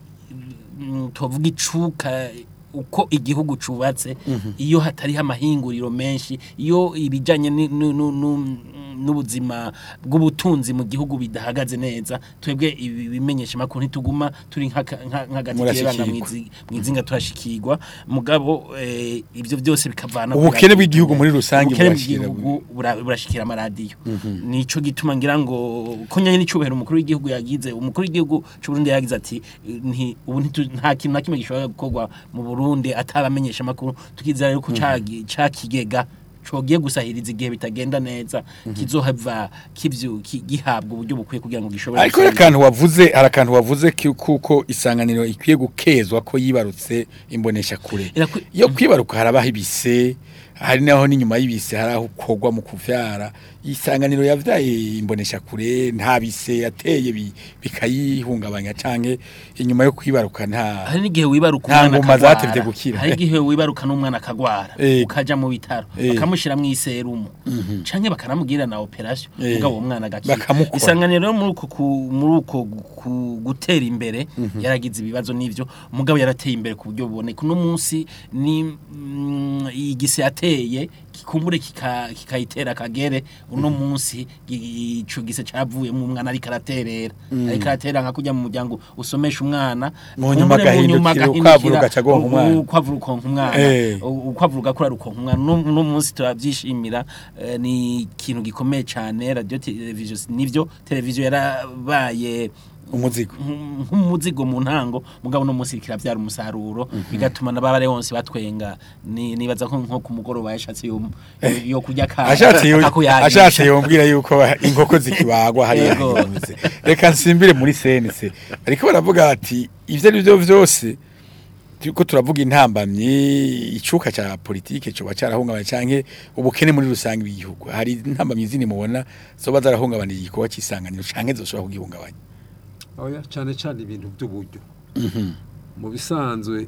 mm, tuvuga icuka uko igihugu cubatse iyo hatariho amahinguriro menshi iyo ibijanye ni- nu- nu- nu- n'ubuzima bw'ubutunzi mu gihugu bidahagaze neza twebwe ibi bimenyesha makuru ntituguma turi nk'aka- nka- nk'agati Murashikirwa. kiranga mwizi- mwizinga turashikirwa mugabo eh, ivyo byose bikavana ku ubukene radio. bw'igihugu muri rusange ubukene burashira bw'igihugu bura- burashikira amaradiyo nico gituma ngira ngo ko nyanye n'icubahiro umukuru w'igihugu yagize umukuru w'igihugu c'u Burundi yagize ati nti ubu ntitu- nta kintu na kimwe gishobora gukorwa mu Burundi atabamenyesha makuru tukizera yuko cagi cakigega cogiye gusahiriza igihe bitagenda neza kizohava kivyo ki- gihabwa uburyo bukwiye kugira ngo gishobore ariko hari akantu wavuze hari akantu wavuze ki- kuko isanganiro ikwiye gukezwa ko yibarutse imbonesha kure Irakwi- iyo kwibaruka harabaho ibise hari naho n'inyuma y'ibise hari aho ukogwa mu kuvyara isanganiro yavyaye imbonesha kure nta bise yateye bi- bikayihungabanya canke inyuma yo kwibaruka nta hari n'igihe wibaruka Nta umwana ngoma akagwara. zatevye gukira. hari igihe wibaruka n'umwana akagwara Eh. ukaja mu bitaro Eh. bakamushira mu iserumu canke bakanamugira na operation Eh. mugabo uwo mwana agakira Bakamukora. isanganiro rero muri uko ku- muri uko ku- gutera imbere yaragize ibibazo n'ivyo mugabo yarateye imbere ku buryo buboneka uno munsi ni mm, igise yateye kikumbure kika- kikayitera akagere uno munsi gi- ico gise cavuyemo umwana ariko araterera ariko aratera nka kujya mu muryango usomesha umwana Mu nyuma kumbure mu nyuma agahindukira, agahindukira, ukwavu rugaca gonka umwana. u- ukwavu rukonka umwana Eh. u- ukwavu rugakura rukonka umwana no no munsi turabyishimira eh, ni ikintu gikomeye cyane radio television nivyo television yarabaye umuzigo nk- nk'umuzigo mu ntango mugabo no munsi kiravyara umusaruro bigatuma n'ababare bose batwenga ni nibaza ko nko ku mugoroba yashatse yo yo kurya ka ashatse yo- kakuyagisha. ashatse yombwira yuko inkoko zikibagwa hariya Yego. hinyuze reka nsimbire muri senese ariko baravuga bati ivyo ari byo vyose turiko turavuga intambamyi icuka ca politike coba carahungabanye canke ubukene muri rusange bw'igihugu hari intambamyi zini mubona zoba zarahungabaniye igikorwa c'isanganiro canke zoshobora kugihungabanya oya cyane cyane ibintu by'uburyo mu bisanzwe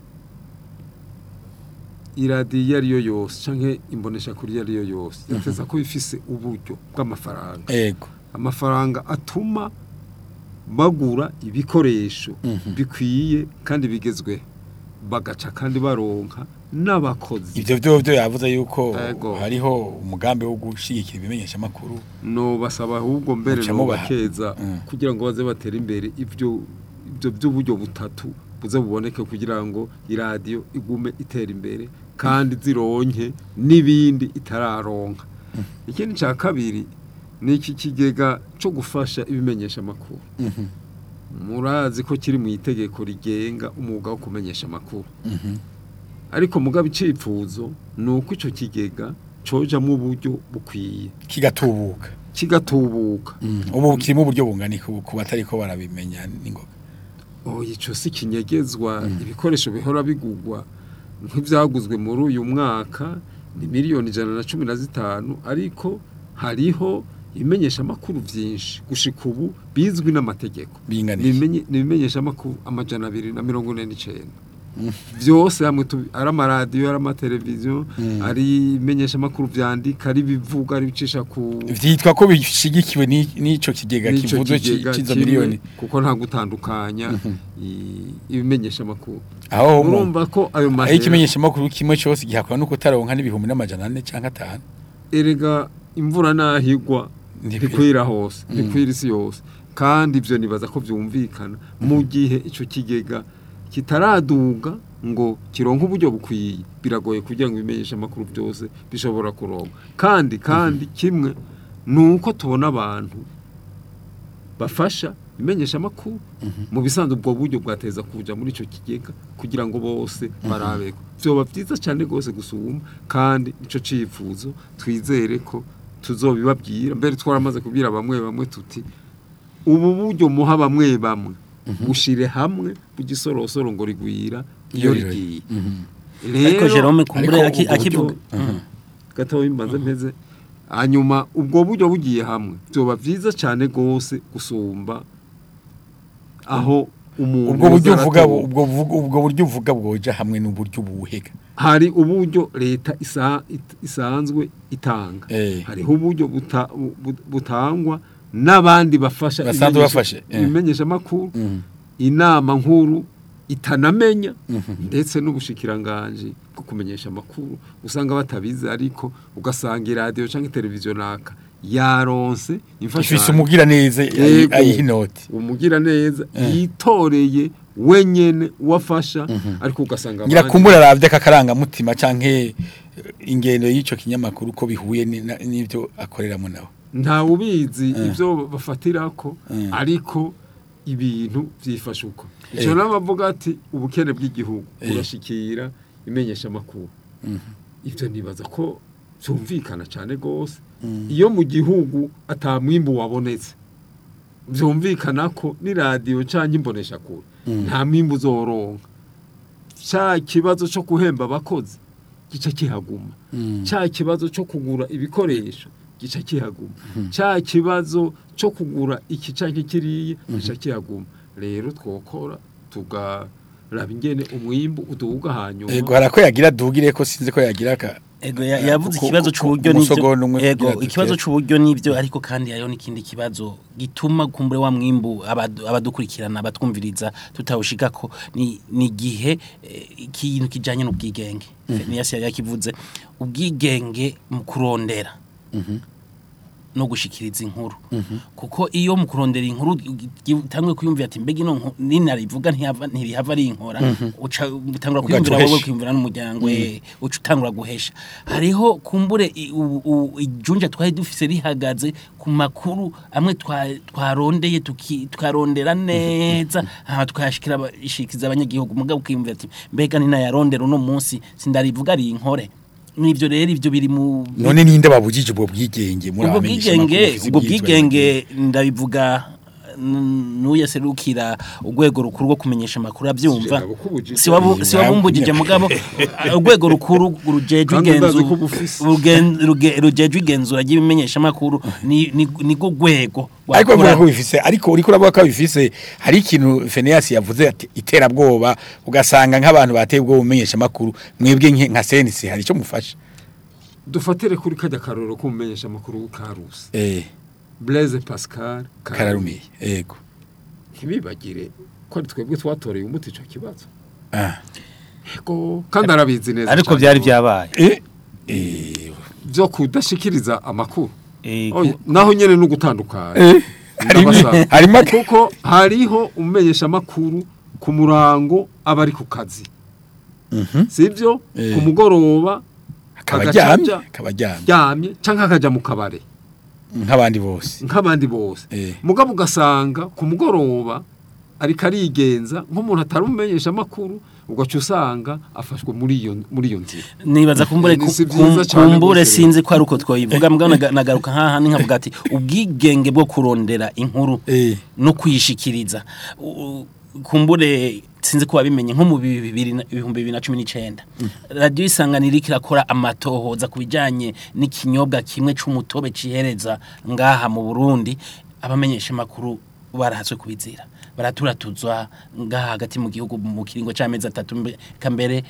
iradiyo iyo ari yo yose cyangwa imbonesha kuri iyo ari yo yose yateza ko ifise uburyo bw'amafaranga ego amafaranga atuma bagura ibikoresho bikwiye kandi bigezweho bagaca kandi baronka n'abakozi ivyo vyo vyo yavuze yuko Ego. hariho umugambi wo gushigikira ibimenyesha makuru no basaba ahubwo mbere Muca no mubaha. bakeza Mm. kugira ngo baze batere imbere ivyo ivyo by'uburyo butatu buze buboneke kugira ngo iradiyo igume itera imbere kandi zironke n'ibindi itararonka ikindi cya kabiri ni iki kigega cyo gufasha ibimenyesha amakuru murazi ko kiri mu itegeko rigenga umwuga wo kumenyesha amakuru ariko mugabo icipfuzo ni uko icyo kigega cojamwo uburyo bukwiye kigatubuka kigatubuka ubu kirimo uburyo bungana ku ku batariko barabimenya ningoga oh ico si kinyegezwa ibikoresho bihora bigugwa nk'ivyaguzwe muri uyu mwaka ni miliyoni ijana na cumi na zitanu ariko hariho ibimenyesha amakuru vyinshi gushika ubu bizwi n'amategeko Bingana iki? Nibimenye- nibimenyesha amakuru amajana abiri na mirongo ine n'icenda vyose hamwe tu- ari amaradiyo ari amateleviziyo ari ibimenyesha amakuru vyandika ari ibivuga ari ibicisha ku vyitwa ko bishigikiwe ni- n'ico kigega n'ico kivuzwe ci- kigega c'izo kimwe, miliyoni kuko nta gutandukanya i- ibimenyesha amakuru aho mu- urumva ko ayo aho mahera ikimenyesha makuru kimwe cyose gihakwa no kutaronka n'ibihumbi n'amajana ane canke atanu erega imvura nahigwa Ntikwira. ntikwira hose ntikwira isi yose kandi ivyo nibaza ko vyumvikana mu gihe ico kigega kitaraduga ngo kironke uburyo bukwiye biragoye kugira ngo ibimenyesha amakuru byose bishobora kuronka kandi kandi kimwe nuko tubona abantu bafasha imenyesha amakuru mu bisanzwe ubwo buryo bwateza kuja muri ico kigega kugira ngo bose barabeko vyoba vyiza cyane gose gusuma kandi ico cifuzo twizere ko tuzobibabwira mbere twaramaze kubwira bamwe bamwe tuti ubu buryo muha bamwe bamwe bushire hamwe bugisorosoro ngo rigwira iyo Iyo rigiye ariko Jerome kumbure ariko aki- ubwo akivuga gatoya imbanze mpeze hanyuma ubwo buryo bugiye hamwe byoba byiza cyane gose gusumba aho umuntu ubwo buryo yoza uvuga aratora. ubwo vuga- ubwo buryo uvuga bwoja hamwe n'uburyo buhega hari uburyo leta isa, it- isanzwe itanga Eh. hariho uburyo buta, bu- butangwa n'abandi bafasha Basanzwe ibimenyesha- bafashe, eh. ibimenyesha makuru inama nkuru itanamenya ndetse n'ubushikiranganje bwo kumenyesha amakuru usanga batabizi ariko ugasanga iradiyo cyangwa televiziyo naka yaronse ifise imfashanyo umugira neza Yego. ayiha inoti umugira neza yitoreye wenyene uwafasha ariko ugasanga abandi- nyirakumbura aravye akakarangamutima canke ingendo y'ico kinyamakuru ko bihuye ni- na- n'ivyo akoreramo nawe nta ubizi ibyo bafatirako ariko ibintu byifashe uko icyo Eh. n'abavuga ati ubukene bw'igihugu Eh. burashikira imenyesha amakuru ibyo nibaza ko byumvikana cyane rwose iyo mu gihugu atamwimbu wabonetse byumvikana ko n'iradiyo cyangwa imbonesha kure nta mwimbu uzoronka cya kibazo cyo guhemba abakozi gica kihaguma cya kibazo cyo kugura ibikoresho gica kihaguma cya kibazo cyo kugura iki canke kiriya gica kihaguma rero twokora tugaraba ingene umwimbu uduga hanyuma ego harako yagira dugire ko sinzi ko yagira ka Ego ya- yavuze ku- ikibazo ku- c'uburyo ku musogono umwe nivyo. Ego kugira ikibazo dutere. c'uburyo nivyo ariko kandi hariho n'ikindi kibazo gituma kumbure wa mwimbu abadu- abadukurikirana abatwumviriza tutawushikako ni ni gihe ikintu kijanye n'ubwigenge. Fenias yari yakivuze ubwigenge mu kurondera. no gushikiriza inkuru kuko iyo mu kurondera inkuru utangwe kwiyumvira ati mbega ino nku- ninarivuga ntihava ntihava ari inkora uca utangura kwiyumvira Ugaca wowe uhesha. kwiyumvira n'umuryango eh, uca utangura guhesha hariho kumbure i- u- u- ijunja twari dufise rihagaze ku makuru amwe twa- twarondeye tuki- twarondera neza aha twashikira abashikiza abanyagihugu mugabo ukiyumvira ati mbega ninayarondera uno munsi sindarivuga ari inkore n'ivyo rero ivyo biri mu none ninde babujije ubwo bwigenge muri ubwo abamenyesha bwigenge makuru bafise ubwo ibyitwa bwigenge ndabivuga n- n'uyaserukira urwego rukuru rwo kumenyesha amakuru abyumva Sije nabukubujije. si wabu- si wabumbugije mugabo urwego rukuru rujejwe Kandi ndazi igenzu ko bufise. rugen- ruge- rujejwe igenzura ry'ibimenyesha amakuru ni ni ni go rwego ariko rwakora- bivuga ko bifise ariko uriko uravuga ko bifise hari ikintu Phineas yavuze ati iterabwoba ugasanga nk'abantu bateye ubwo bumenyesha makuru mwebwe nke- nka senisi hari ico mufasha dufatire kuri kajya karoro k'umumenyesha amakuru karusi eh Blaise Pascal kararumiye yego ntibibagire ko ari twebwe twatoreye umuti ico kibazo ah Ego, kandi arabizi neza ariko cane byari rwose. byabaye eh eh byo kudashikiriza amakuru Eh, Oya, naho nyene no gutandukana eh harimo Ndabasaba. harimo kuko hariho umumenyesha amakuru ku murango aba ari ku kazi Mhm. sibyo Eh. ku mugoroba akaba agaca aryamye aja akaba aryamye ryamye canke akaja mu kabare nk'abandi bose nk'abandi bose Eh. mugabo ugasanga ku mugoroba ariko arigenza nk'umuntu atari umumenyesha amakuru ugaca usanga afashwe muri iyo muri iyo nzira nibaza kumbure Ni ku- si vyiza kum- cane kumbure gose sinzi ko ari uko twayivuga mbwa naga- nagaruka nkaha nkavuga ati ubwigenge bwo kurondera inkuru eh no kuyishikiriza U- u- kumbure sinzi ko wabimenye nko mu bibiri na- ibihumbi bibiri na cumi n'icenda radiyo isanganiro iriko irakora amatohoza ku bijanye n'ikinyobwa kimwe c'umutobe cihereza ngaha mu burundi abamenyesha amakuru barahatswe kubizira baraturatuzwa ngaha hagati mu gihugu mu kiringo c'amezi atatu mbe- eka mbere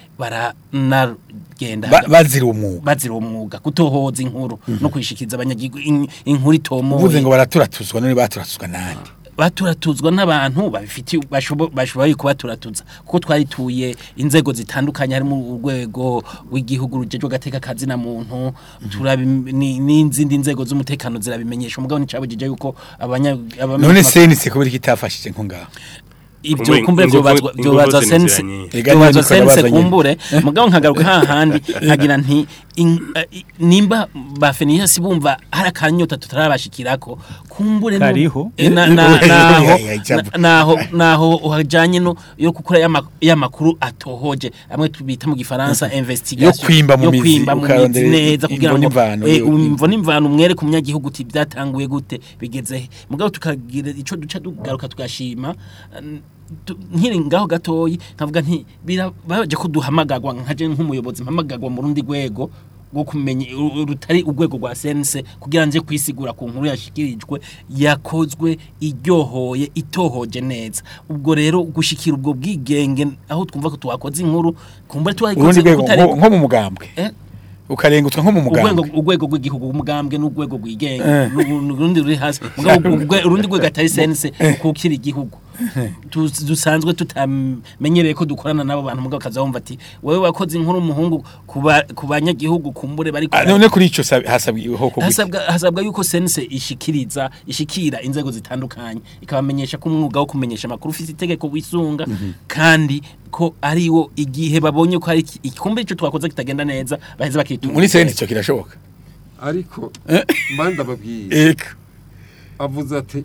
baranagenda ba- bazira umwuga bazira umwuga kutohoza inkuru no kuyishikiriza abanyagihugu in- inkuru itomoye uvuze ngo baraturatuzwa none baturatuzwa nande baturatuzwa n'abantu babifitiye bashobo- bashoboye kubaturatuza kuko twarituye inzego zitandukanye harimo urwego rw'igihugu rujejwe agateka kazi na muntu turabi ni- n'izindi nzego z'umutekano zirabimenyesha umugabo nicabujije yuko abanya abamenyesha none amakuru- senisi kubera ko itafashije nko ngaho ibyo Kumbe kumbure ingufu- byobazwa ingufu byobazwa zose ni sense ziranye. Ega byobazwa nyandiko sense yabaza nyene. kumbure mugabo nkagaruka hahandi nkagira nti in- eh, i- nimba ba Feniyasi bumva hari akanyota tutarabashikirako kumbure nu- Kariho. Eh, na- na- naho Ya, ya, ya, na- naho naho uhajanye no yo gukora yama- y'amakuru atohoje amwe tubita mu gifaransa investigation Yo kwimba mu yo mizi, kwimba mu mizi ukarondera neza imvo kugira ngo n'imvano, eh, yo- imvo n'imvano umwere ku munyagihugu uti byatanguye gute bigeze he mugabo tukagira ico duca tugaruka tugashima eh, tu- nkiri ngaho gatoyi nkavuga nti birabaje ko duhamagagwa nkaje nk'umuyobozi mpamagagwa mu rundi rwego rwo kumenya uru- rutari urwego rwa sense kugira nje kwisigura ku nkuru yashikirijwe yakozwe iryohoye itohoje neza ubwo rero gushikira ubwo bwigenge aho twumva ko twakoze inkuru kumbure urundi twayikoze rwego kutari nko nko mu mugambwe eh ukarengutwa nko mu urwego mugambwe urwego rw'igihugu umugambwe n'urwego Eh. rwigenga n'u- n'urundi ruri hasi mugabo urwe- urundi rwego atari sense kukira igihugu Tu- dusanzwe tutamenyereye ko dukorana n'abo bantu mugabo kaza wumva ati wewe wakoze inkuru umuhungu ku ba- ku banyagihugu kumbure bari Ah, none kuri ico sabi- hasabwiho ko hasabwa hasabwa yuko sense ishikiriza ishikira inzego zitandukanye ikabamenyesha ko umwuga wo kumenyesha amakuru ufite itegeko wisunga kandi ko ari wo igihe babonye ko hari iki- igikombe ico twakoze kitagenda neza baheze bakitunga muri senisi ico kirashoboka ariko Eh. mba ndababwiye eka avuze ati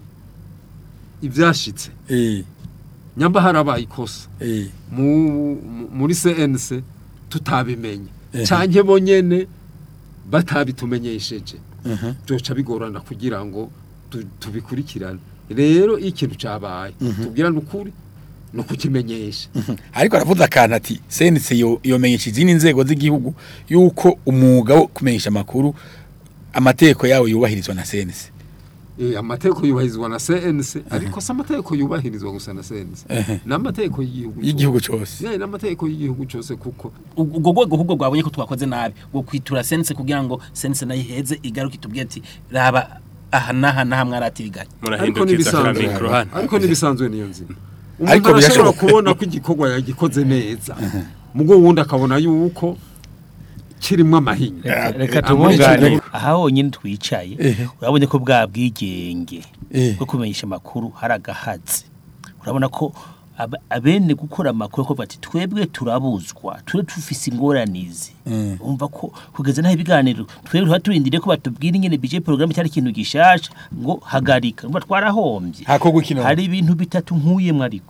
ibyashitse eh nyamba harabaye ikosa eh mu- mu- muri CNC tutabimenye Eh. canke bonyene batabitumenyesheje Mhm. byoca bigorana kugira ngo tu- tubikurikirane rero iyo ikintu cabaye tubwirane ukuri no kukimenyesha ariko aravuze akantu ati senisi yo yomenyesha izindi nzego z'igihugu yuko umwuga wo kumenyesha amakuru amategeko yawo yubahirizwa na senisi Eh, amategeko yubahirizwa na CNC ariko si amategeko yubahirizwa gusa na CNC Ehe. n'amategeko y'igihugu y'igihugu cose Yeah, n'amategeko y'igihugu cyose kuko ubwo rwego ahubwo rwabonye ko twakoze nabi ngo kwitura sense kugira ngo sense nayo iheze igaruke itubwire ati raba aha n'aha n'aha mwaratiriganye ariko murahindukiza ka n'ibisanzwe mikoro hano ariko n'ibisanzwe niyo nzima Ariko umuntu arashobora birashoboka. kubona ko igikorwa yagikoze neza mugo wundi akabona yuko kirimwo amahinya reka Ah, muri ico tubungane gihe- aha honyine twicaye Ehe. urabona ko bwa bwigenge Eh. bwo kumenyesha amakuru hari agahatsi urabona ko aba- abene gukora amakuru ko bati twebwe turabuzwa turi dufise ingoranizi Mm. umva ko kugeza naho ibiganiro twebwe tuba turindiriye ko batubwira ingene bije porogaramu cyari ikintu gishasha ngo hagarika umva twarahombye hakorwa ikino hari ibintu bitatu nkuyemwo ariko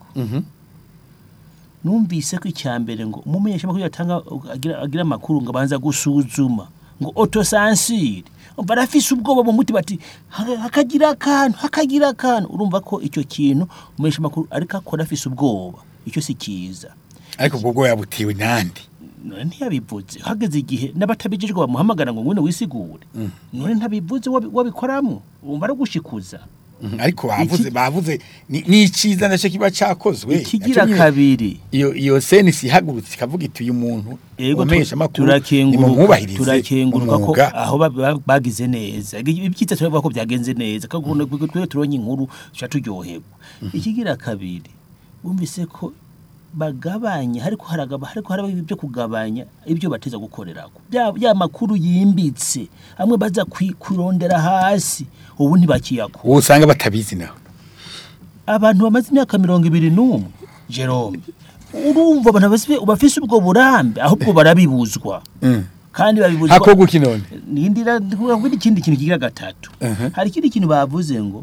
numvise ko icya mbere ngo umumenyesha amakuru yatanga agira, agira amakuru ngo abanza gusuzuma ngo autocensure umva arafise ubwoba mu mutima ati "Ha- hakagira akantu hakagira akantu urumva ko icyo kintu umumenyesha makuru ariko akora afise ubwoba icyo si cyiza ariko ubwo bwoba butewe nande none ntiyabivuze hageze igihe n'abatabijijwe bamuhamagara ngo ngwino wisigure none ntabivuze wabi- wabikoramwo wumva ari gushikuza Mhm, ariko bavuze Iki- bavuze ni ni iciza naco kiba cakozwe ikigira Naco nyene- kabiri iyo iyo senisi ihagurutse ikavuga iti uyu muntu Ego umenyesha tu- amakuru turakenguruka nimumwubahirize turakenguruka ko umwuga. aho ba- ba- bagize neza ibyiza turavuga ko byagenze neza kandi twe turonye inkuru tuca turyoherwa ikigira kabiri wumvise ko bagabanya ariko haragaba ariko haraba ibyo kugabanya ibyo bateza gukorerako bya ya makuru yimbitse amwe baza kwi- kurondera hasi ubu ntibakiyako uwo usanga batabizi naho abantu bamaze imyaka mirongo ibiri n'umwe jerome urumva abantu bafise- bafise ubwo burambe ahubwo barabibuzwa kandi babibuzwa hakorwa iki none nindira kuvuga ikindi kintu kigira gatatu Mhm. hari ikindi kintu bavuze ngo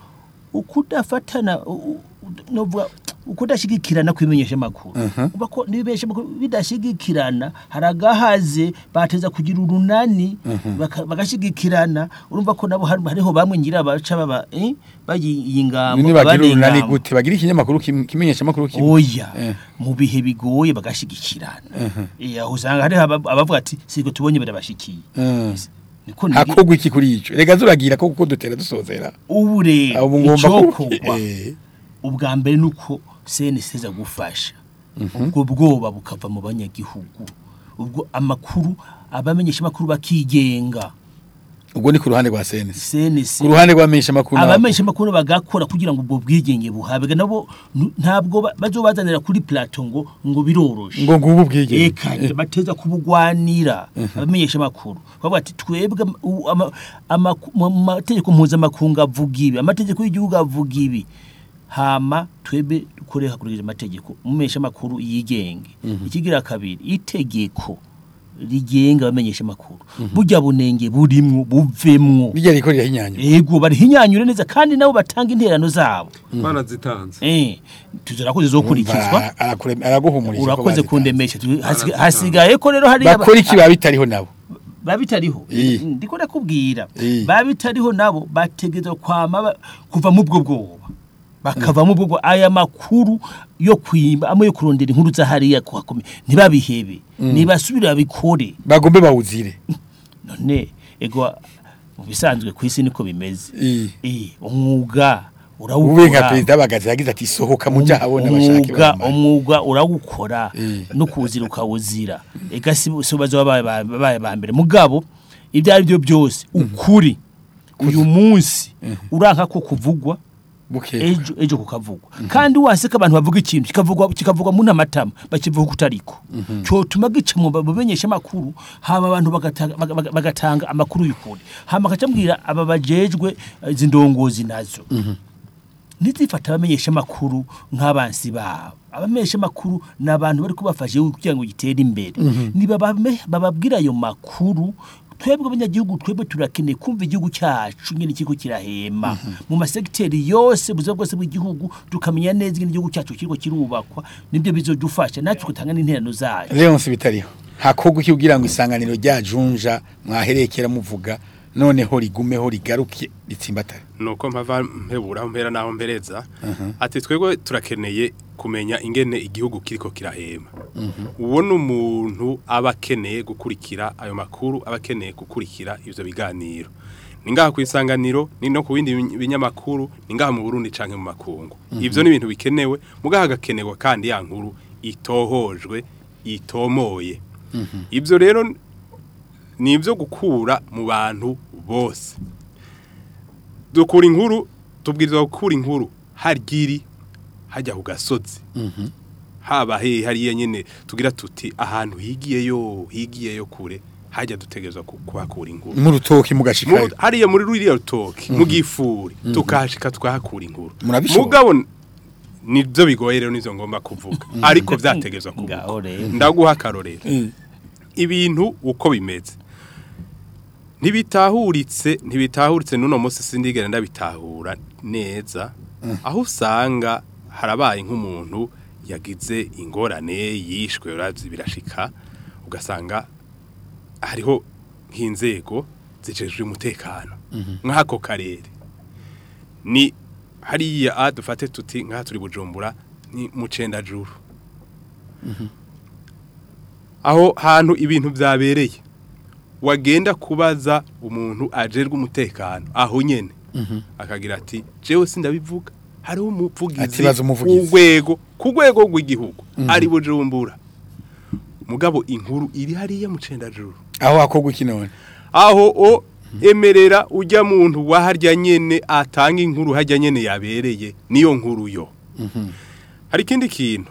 ukudafatana u- u- novuga ukudashigikirana kwimenyesha makuru uba ko nibimenyesha makuru bidashigikirana haragahaze bateza kugira urunani baka- bagashigikirana urumva ko nabo hari- hariho bamwe ngira baca baba eh bayingambo none bagira urunani gute bagira ikinyamakuru kim- kimenyesha amakuru kimwe oya Eh. mu bihe bigoye bagashigikirana eh aho usanga hari aba- abavuga ati siko tubonye barabashikiye Mm. niko nigi- hakorwa iki kuri ico rega zuragira ko kuko dutera dusozera ubu rero abo ngomba icokorwa Eh, ubwa mbere ni uko senesi iza gufasha ubwo bwoba bukava mu banyagihugu ubwo amakuru abamenyesha amakuru bakigenga ubwo ni ku ruhande rwa senisi senesi ku ruhande rw'abamenyesha amakuru nabo. abamenyesha amakuru bagakora kugira ngo ubwo bwigenge buhabwe nabo nu- ntabwo ba- bazobazanira kuri plateau ngo ngo biroroshe ngo ngubu ubwigenge eka bateza kubugwanira abamenyesha amakuru bavuga ati twebwe ama- u- ama- amaku- mu mategeko mpuzamakungu avuga ibi amategeko y'igihugu avuga ibi hama twebwe dukore hakurikije amategeko umumenyesha amakuru yigenge ikigira kabiri itegeko rigenga abamenyesha amakuru burya bunenge burimwo buvemwo bijya riko rirahinyanya ego barihinyanyure neza kandi nabo batanga interano zabo barazitanze eh tuzera ko zizokurikizwa Umva, arakure- araguhumurije ko urakoze bazitanze. kundemesha Tu- hasiga- hasigaye ko rero hari bakora iki baba bitariho nabo babitariho Iyi. ndiko ndakubwira Iyi. babitariho nabo bategeza kwama ba- kuva mu bwo bwoba bakava mu bwo bwoba. aya makuru yo kwimba amwe yo kurondera inkuru za hariya kuhakome ntibabihebe nibasubire babikore bagombe bawuzire none ego mu bisanzwe ku isi niko bimeze Iyi. eh umwuga ube nka urawukora perezida bagaze yagize ati sohoka muja habona bashake umwuga bamare." umwuga urawukora Eh. no kuwuzira ukawuzira ega si si bazo babaye ba- babaye ba mbere mugabo ibyo ari byo byose ukuri uyu munsi uranka ko kuvugwa buke ejo ejo kukavugwa kandi waseka abantu bavuga ikintu kikavugwa kikavugwa mu namatama bakivuga kutariko cyo tuma gica mu bamenyesha makuru hama abantu bagatanga baga- baga- bagatanga amakuru y'ukuri hama akacambwira aba bajejwe eh, izi ndongozi nazo ntizifata abamenyesha amakuru nk'abansi babo abamenyesha amakuru ni abantu bari kubafasha kugira ngo gitere imbere niba bame- bababwira ayo makuru twebwe abanyagihugu twebwe turakeneye kumva igihugu cyacu nyine ikigo kirahema mu masegiteri yose buzima bwose bw'igihugu tukamenya neza ingene igihugu cyacu kiriko kirubakwa nibyo bizodufasha natwe gutanga n'interano zayo Leonce bitariho hakorwa iki kugira ngo isanganiro rya junja mwaherekera muvuga noneho rigumeho rigaruke ritsimbatare nuko mpava mpebura aho mpera naho mpereza ati twebwe turakeneye kumenya ingene igihugu kiriko kirahema uwo ni umuntu aba akeneye gukurikira ayo makuru aba akeneye gukurikira ivyo biganiro ni ngaha ku isanganiro ni no ku bindi bin- binyamakuru ni ngaha mu burundi canke mu makungu ivyo ni ibintu bikenewe mugaha hagakenerwa kandi ya nkuru itohojwe itomoye ivyo rero ni ibyo gukura mu bantu bose dukura inkuru tubwirizwa gukura inkuru hargiri hajya ku gasozi haba he hariya nyine tugira tuti ahantu higiyeyo higiyeyo kure hajya dutegerezwa ku- kuhakura inkuru mu rutoki mugashikayo Mu- hariya muri ruriya rutoki mu gifuri tukahashika tukahakura inkuru Murabishobora? mugabo n- nibyo bigoye rero nizo ngomba kuvuga ariko byategezwa kuvuga Ngaho rero. ndaguha akarorero ibintu uko bimeze ntibitahuritse ntibitahuritse n'uno munsi sindigera ndabitahura neza aho usanga harabaye nk'umuntu yagize ingorane yishwe uravye birashika ugasanga hariho nk'inzego zijejwe umutekano nk'ako karere ni hariya a dufate tuti nk'aha turi bujumbura ni mu cendajuru aho hantu ibintu byabereye wagenda kubaza umuntu ajerwe umutekano aho nyene akagira ati jewe sindabivuga hariho umuvugizi Ati, baza umuvugizi. w'urwego ku rwego rw'igihugu ari bujumbura mugabo inkuru iri hariya mu cendajuru aho hakorwa iki none aho o emerera ujya muntu waharya nyene atanga inkuru harya nyene yabereye niyo nkuru yo hari ikindi kintu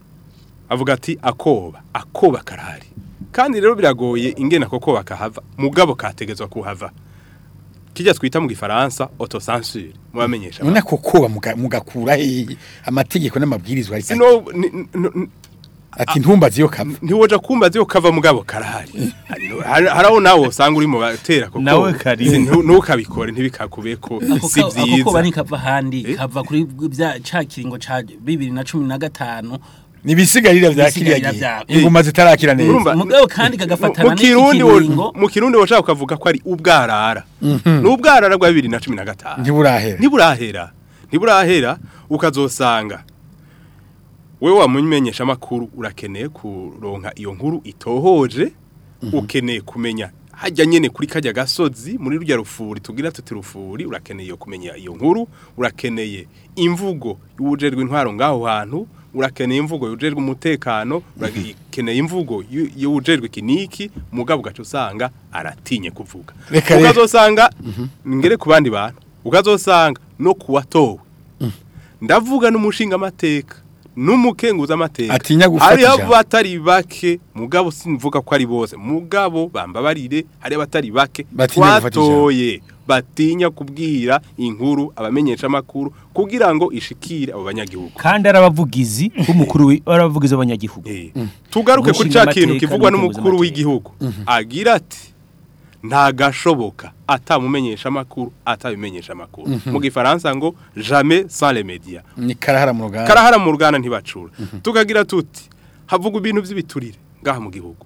avuga ati akoba akoba karahari kandi rero biragoye ingene ako koba kahava mugabo kategezwa kuhava kijya twita mu gifaransa autocensure mubamenyesha none ako koba muga- mugakura hehe amategeko n'amabwirizwa ariko sino ni- ni- ni- ati ntumbaze iyo kava ntiwoja kumbaza yo kava mugabo karahari Hari- haraho nawe usanga uri mu batera koko Nawe kari. Si- ntu- ntukabikore ntibikakube ko ako si ka- ako koba byiza ntikava ahandi Eh? kava kuri bya ca kiringo ca bibiri na cumi na gatanu nibisigarira vya kiriya Ibisigarira gihe vyako. inguma zitarakira neza Urumva, mugabo kandi kagafatana mu kirundi wo- n'ikiringo mu kirundi washaka ukavuga ko ari ubwarara ni ubwarara bwa bibiri na cumi na gatanu ntiburahera ntiburahera ntiburahera ukazosanga wewe wamumenyesha amakuru urakeneye kuronka iyo nkuru itohoje ukeneye kumenya hajya nyene kuri kajya gasozi muri rujya rufuri tugira tuti rufuri urakeneye kumenya iyo nkuru urakeneye imvugo y'uwujerwe intwaro ngaho hantu urakeneye imvugo y'uwujerwe umutekano urakeneye imvugo y'u- y'uwujerwe kiniki mugabo ugaca usanga aratinye kuvuga Reka rero. ukazosanga ngere ku bandi bantu ukazosanga no kuwatowe ndavuga n'umushinga amateka n'umukenguza amateka Atinya gufata hariho ijambo. abatari bake mugabo simvuga ko ari bose mugabo bambabarire hari abatari bake Batinya gufata ijambo. twatoye batinya kubwira inkuru abamenyesha amakuru kugira ngo ishikire abo banyagihugu kandi ari abavugizi b'umukuru wi- ari abavugizi b'abanyagihugu Eh, tugaruke kuri Umushinga ca kintu amateka kivugwa n'umukenguza n'umukuru amateka. w'igihugu agira ati nta gashoboka atamumenyesha amakuru atabimenyesha amakuru mu gifaransa ngo jamais sans les médias ni karahara mu ruganda karahara mu ruganda ntibacura tukagira tuti havuga ibintu by'ibiturire ngaha mu gihugu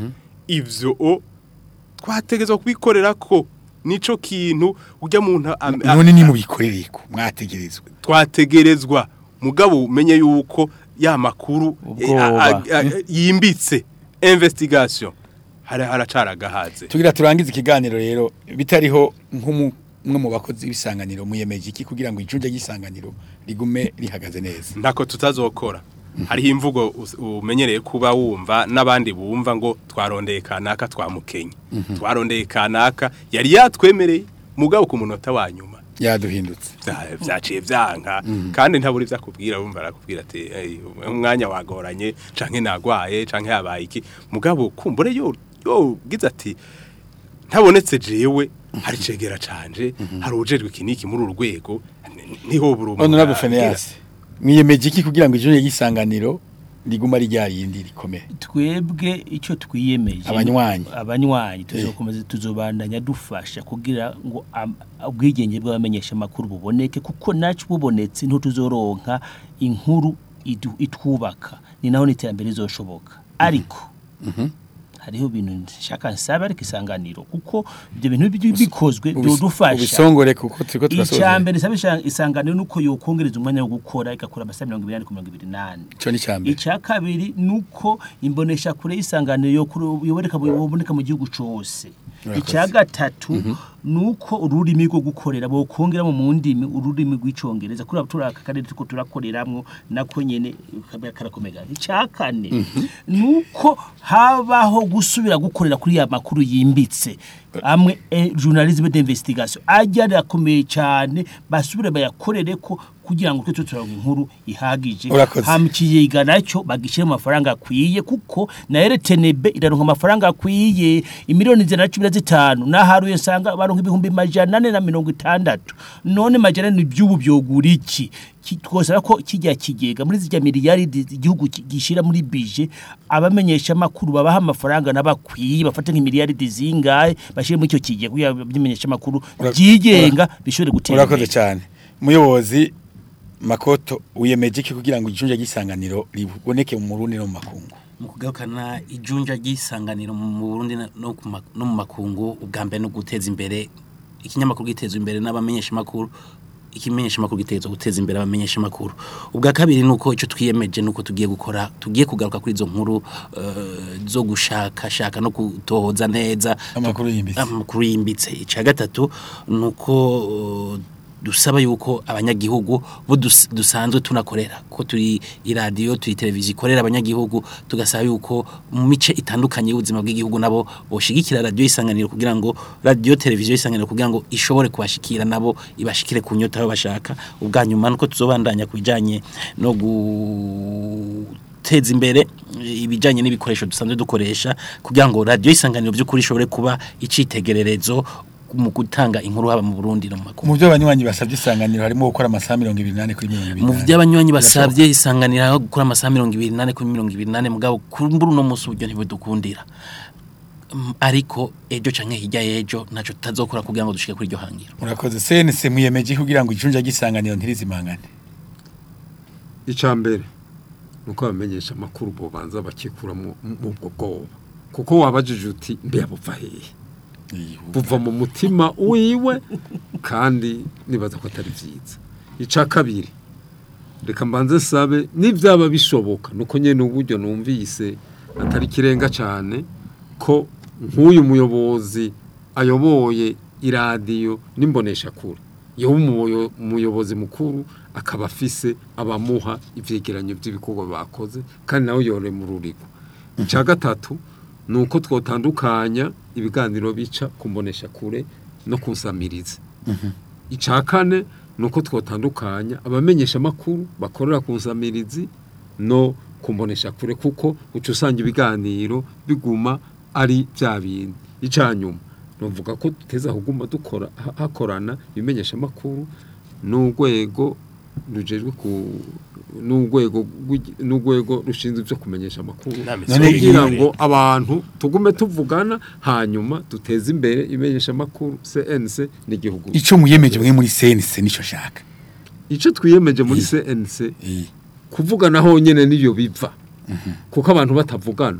ivyo o twategezwa kubikorera ko nico kintu ujya muntu am- a- none ni mubikorere ko mwategerezwa twategerezwa mugabo umenye yuko ya makuru eh, Ubwoba. a- a- a- yimbitse investigation hari haracaragahaze tugira turangize ikiganiro rero bitariho nk'umwe mu bakozi b'isanganiro muyemeje iki kugira ngo icunja ry'isanganiro rigume rihagaze neza ntako tutazokora hariho imvugo us- umenyereye kuba wumva n'abandi bumva ngo twarondeye kanaka twamukenye twarondeye kanaka yari yatwemereye mugabo ku munota wa nyuma yaduhindutse vya- vyaciye vyanka kandi ntaburi vyakubwira wumva arakubwira ati "Ey, umwanya wagoranye canke nagwaye canke yabaye iki mugabo kumbure yo yo gize ati ntabonetse jewe hari cegera canje hari ujejwe kiniki muri urwego niho buri umuntu honorable agira. Phineas mwiyemeje iki kugira ngo icunja ry'isanganiro riguma ari rya yindi rikomeye twebwe icyo twiyemeje Abanywanyi. abanywanyi tuzokomeza tuzobandanya dufasha kugira ngo am- ubwigenge bw'abamenyesha amakuru buboneke kuko nacu bubonetse nto tuzoronka inkuru idu- itwubaka ni naho n'iterambere rizoshoboka ariko hariho ibintu nshaka nsaba ariko isanganiro kuko ibyo bintu bi- bikozwe Ubis- byodufasha ubisongore kuko turiko turasoza icyambere nsaba isha- isanganiro nuko yokongereza umwanya wo gukora igakora amasaha mirongo ibiri n'ane ku mirongo ibiri n'ane ico ni cyambere icya kabiri nuko imbonesha kure y'isanganiro yo kuri- yoboneka mu- yoboneka mu gihugu cyose Murakoze. icya gatatu nuko ururimi rwo gukorera bokongera mu ndimi ururimi rw'icongereza kuri turi aka karere turiko turakoreramwo nako nyene kabya karakomega icya kane nuko habaho gusubira gukorera kuri ya makuru yimbitse amwe eh, journalisme d'investigation ajya arakomeye cyane basubire bayakorere ko kugira ngo twe turaronka inkuru ihagije Urakoze. hama ikigega nacyo bagishyire mu mafaranga akwiye kuko na RTNB iraronka amafaranga akwiye imiliyoni ijana na cumi na zitanu naharuye nsanga baronka ibihumbi majana ane na mirongo itandatu none majana ane by'ubu byogura iki Ki- twosaba ko kijya kigega muri zijya miliyaridi igihugu ki- gishyira muri bije abamenyesha amakuru babaha amafaranga n'abakwiye bafate nk'imiliyaridi zingahe bashyire muri icyo kigega kugira ngo ibimenyesha amakuru Ura- byigenga bishobore gutera urakoze imbere cyane umuyobozi makoto wiyemeje iki kugira ngo icunja ry'isanganiro riboneke mu murundi no mu makungu mu kugarukana ijunja ry'isanganiro mu Burundi na- no ku ma- no mu makungu ubwa mbere no guteza imbere ikinyamakuru giteza imbere n'abamenyesha makuru ikimenyesha makuru giteza guteza imbere abamenyesha makuru ubwa kabiri nuko ico twiyemeje nuko tugiye gukora tugiye kugaruka kuri izo nkuru eh, zo gushaka shaka no kutohoza neza Amakuru yimbitse. amakuru yimbitse ica gatatu nuko uh, dusaba yuko abanyagihugu bo dus- dusanzwe tunakorera ko turi iradiyo turi televiziyo ikorera abanyagihugu tugasaba yuko mu mice itandukanye y'ubuzima bw'igihugu nabo boshigikira radiyo isanganiro kugira ngo radiyo televiziyo isanganiro kugira ngo ishobore kubashikira nabo ibashikire ku nyota aho bashaka ubwa nyuma nuko tuzobandanya ku bijanye no guteza imbere ibijanye n'ibikoresho dusanzwe dukoresha kugira ngo radiyo isanganiro by'ukuri ishobore kuba icitegererezo mu gutanga inkuru haba mu Burundi no mu makungu mu byo abanywanyi basabye isanganiro harimo gukora amasaha mirongo ibiri n'ane kuri mirongo ibiri mu n'ane. by'abanywanyi basabye isanganira aho gukora amasaha mirongo ibiri n'ane kuri mirongo ibiri n'ane mugabo kumbura uno munsi uburyo ntibudukundira Mm, ariko ejo canke hirya y'ejo naco tutazokora kugira ngo dushike kuri iryo hangiro murakoze senese mwiyemeje kugira ngo ijunja ry'isanganiro ntirizimangane icya mbere ni uko abamenyesha amakuru bobanza bakikura mu mu ubwo bwoba kuko wabajije uti mbe bupfa hehe buva mu mutima wiwe kandi nibaza ko atari byiza icya kabiri reka mbanze sabe n'ibyaba bishoboka nuko nyine uburyo numvise atari ikirenga cyane ko nk'uyu muyobozi ayoboye iradiyo n'imboneshakure yoba umuyo- umuyobozi mukuru akaba afise abamuha ivyegeranyo by'ibikorwa bakoze kandi nawe yore mu rurigo icya gatatu ni uko twotandukanya ibiganiro bica ku mboneshakure no kusamiriza icya kane ni uko twotandukanya abamenyesha amakuru bakorera ku nsamirizi no kumbonesha kure kuko uca usanga ibiganiro biguma ari bya bindi icya nyuma nuvuga ko duteza kuguma dukora ha- hakorana ibimenyesha amakuru n'urwego rujejwe ku n'urwego rw'igi- n'urwego rushinzwe ibyo kumenyesha amakuru None kugira iyi- ngo abantu tugume tuvugana hanyuma duteze imbere imenyesha amakuru CNC n'igihugu ico muyemeje mwe muri senese nico shaka icyo twiyemeje muri CNC kuvugana honyine niyo biva kuko abantu batavugana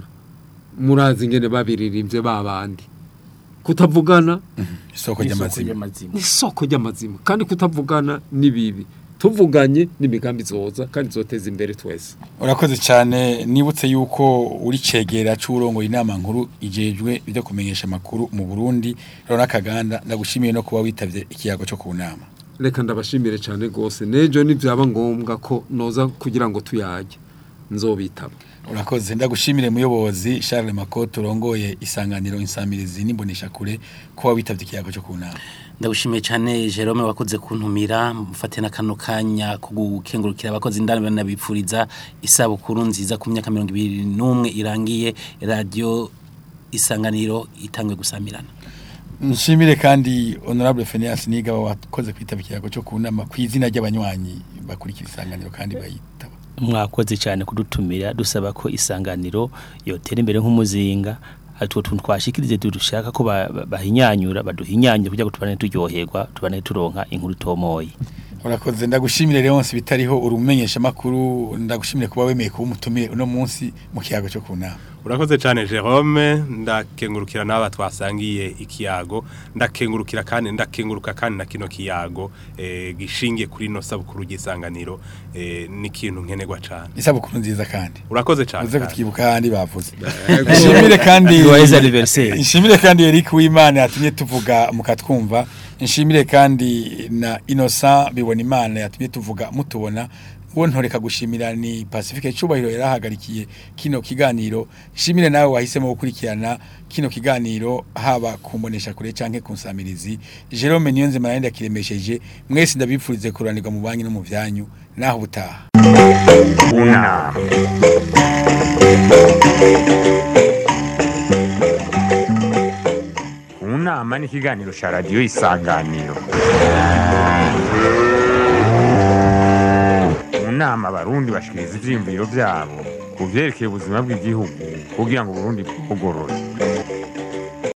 murazi ingene babiririmbye babandi kutavugana isoko ry'amazima ni isoko ry'amazima kandi kutavugana ni bibi tuvuganye n'imigambi zoza kandi zoteza imbere twese urakoze cyane nibutse yuko uri cegera c'urongoye inama nkuru ijejwe ibyo kumenyesha amakuru mu Burundi Rona Kaganda ndagushimiye no kuba witavye ikiyago cyo ku nama reka ndabashimire cyane rwose n'ejo nibyaba ngombwa ko noza kugira ngo tuyajye nzobitaba urakoze ndagushimire muyobozi Charles Makoto urongoye isanganiro insamirizi n'imbonesha kure kuba witavye ikiyago cyo ku nama ndagushimiye cyane Jerome wakoze kuntumira mufate na kano kanya ko gukengurukira abakozi indani banabipfuriza isabukuru nziza ku myaka 21 irangiye radio isanganiro itangwe gusamirana nshimire kandi honorable Phineas Nigaba wakoze kwitaba ikiyago cyo ku nama ku izina ry'abanywanyi bakurikira isanganiro kandi bayitaba mwakoze cyane kudutumira dusaba ko isanganiro yotera imbere nk'umuzinga atwo tuntu twashikirize dushaka ko ba- ba- bahinyanyura baduhinyanyura kugira ngo tubane turyoherwa tubane turonka inkuru tomoye urakoze ndagushimire Leonce bitariho urumenyesha makuru ndagushimire kuba wemeye kuba umutumire uno munsi mu kiyago cyo ku nama urakoze cyane Jerome ndakengurukira n'aba twasangiye ikiyago ndakengurukira kandi ndakenguruka kandi na kino kiyago eh, gishingiye kuri no sabukuru gisanganiro eh, ni kintu nkenerwa cyane isabukuru nziza kandi urakoze cyane uze kandi. kutwibuka kandi bavuze nshimire kandi Joyeux anniversaire. nshimire kandi Eric Uwimana yatumye tuvuga mukatwumva nshimire kandi na Innocent bibona imana yatumye tuvuga mutubona uwo ntoreka gushimira ni Pacifique Cubahiro yarahagarikiye kino kiganiro nshimire nawe wahisemo gukurikirana kino kiganiro haba kumbonesha kure canke kunsamirizi Jerome Niyonze maranda kiremesheje mwese ndabipfurize kuranirwa mu banki no mu vyanyu naho butaha Una. Unama ni ikiganiro cya radiyo isanganiro mu nama abarundi bashikiriza ivyiyumviro vyabo ku vyerekeye ubuzima bw'igihugu kugira ngo uburundi bugorore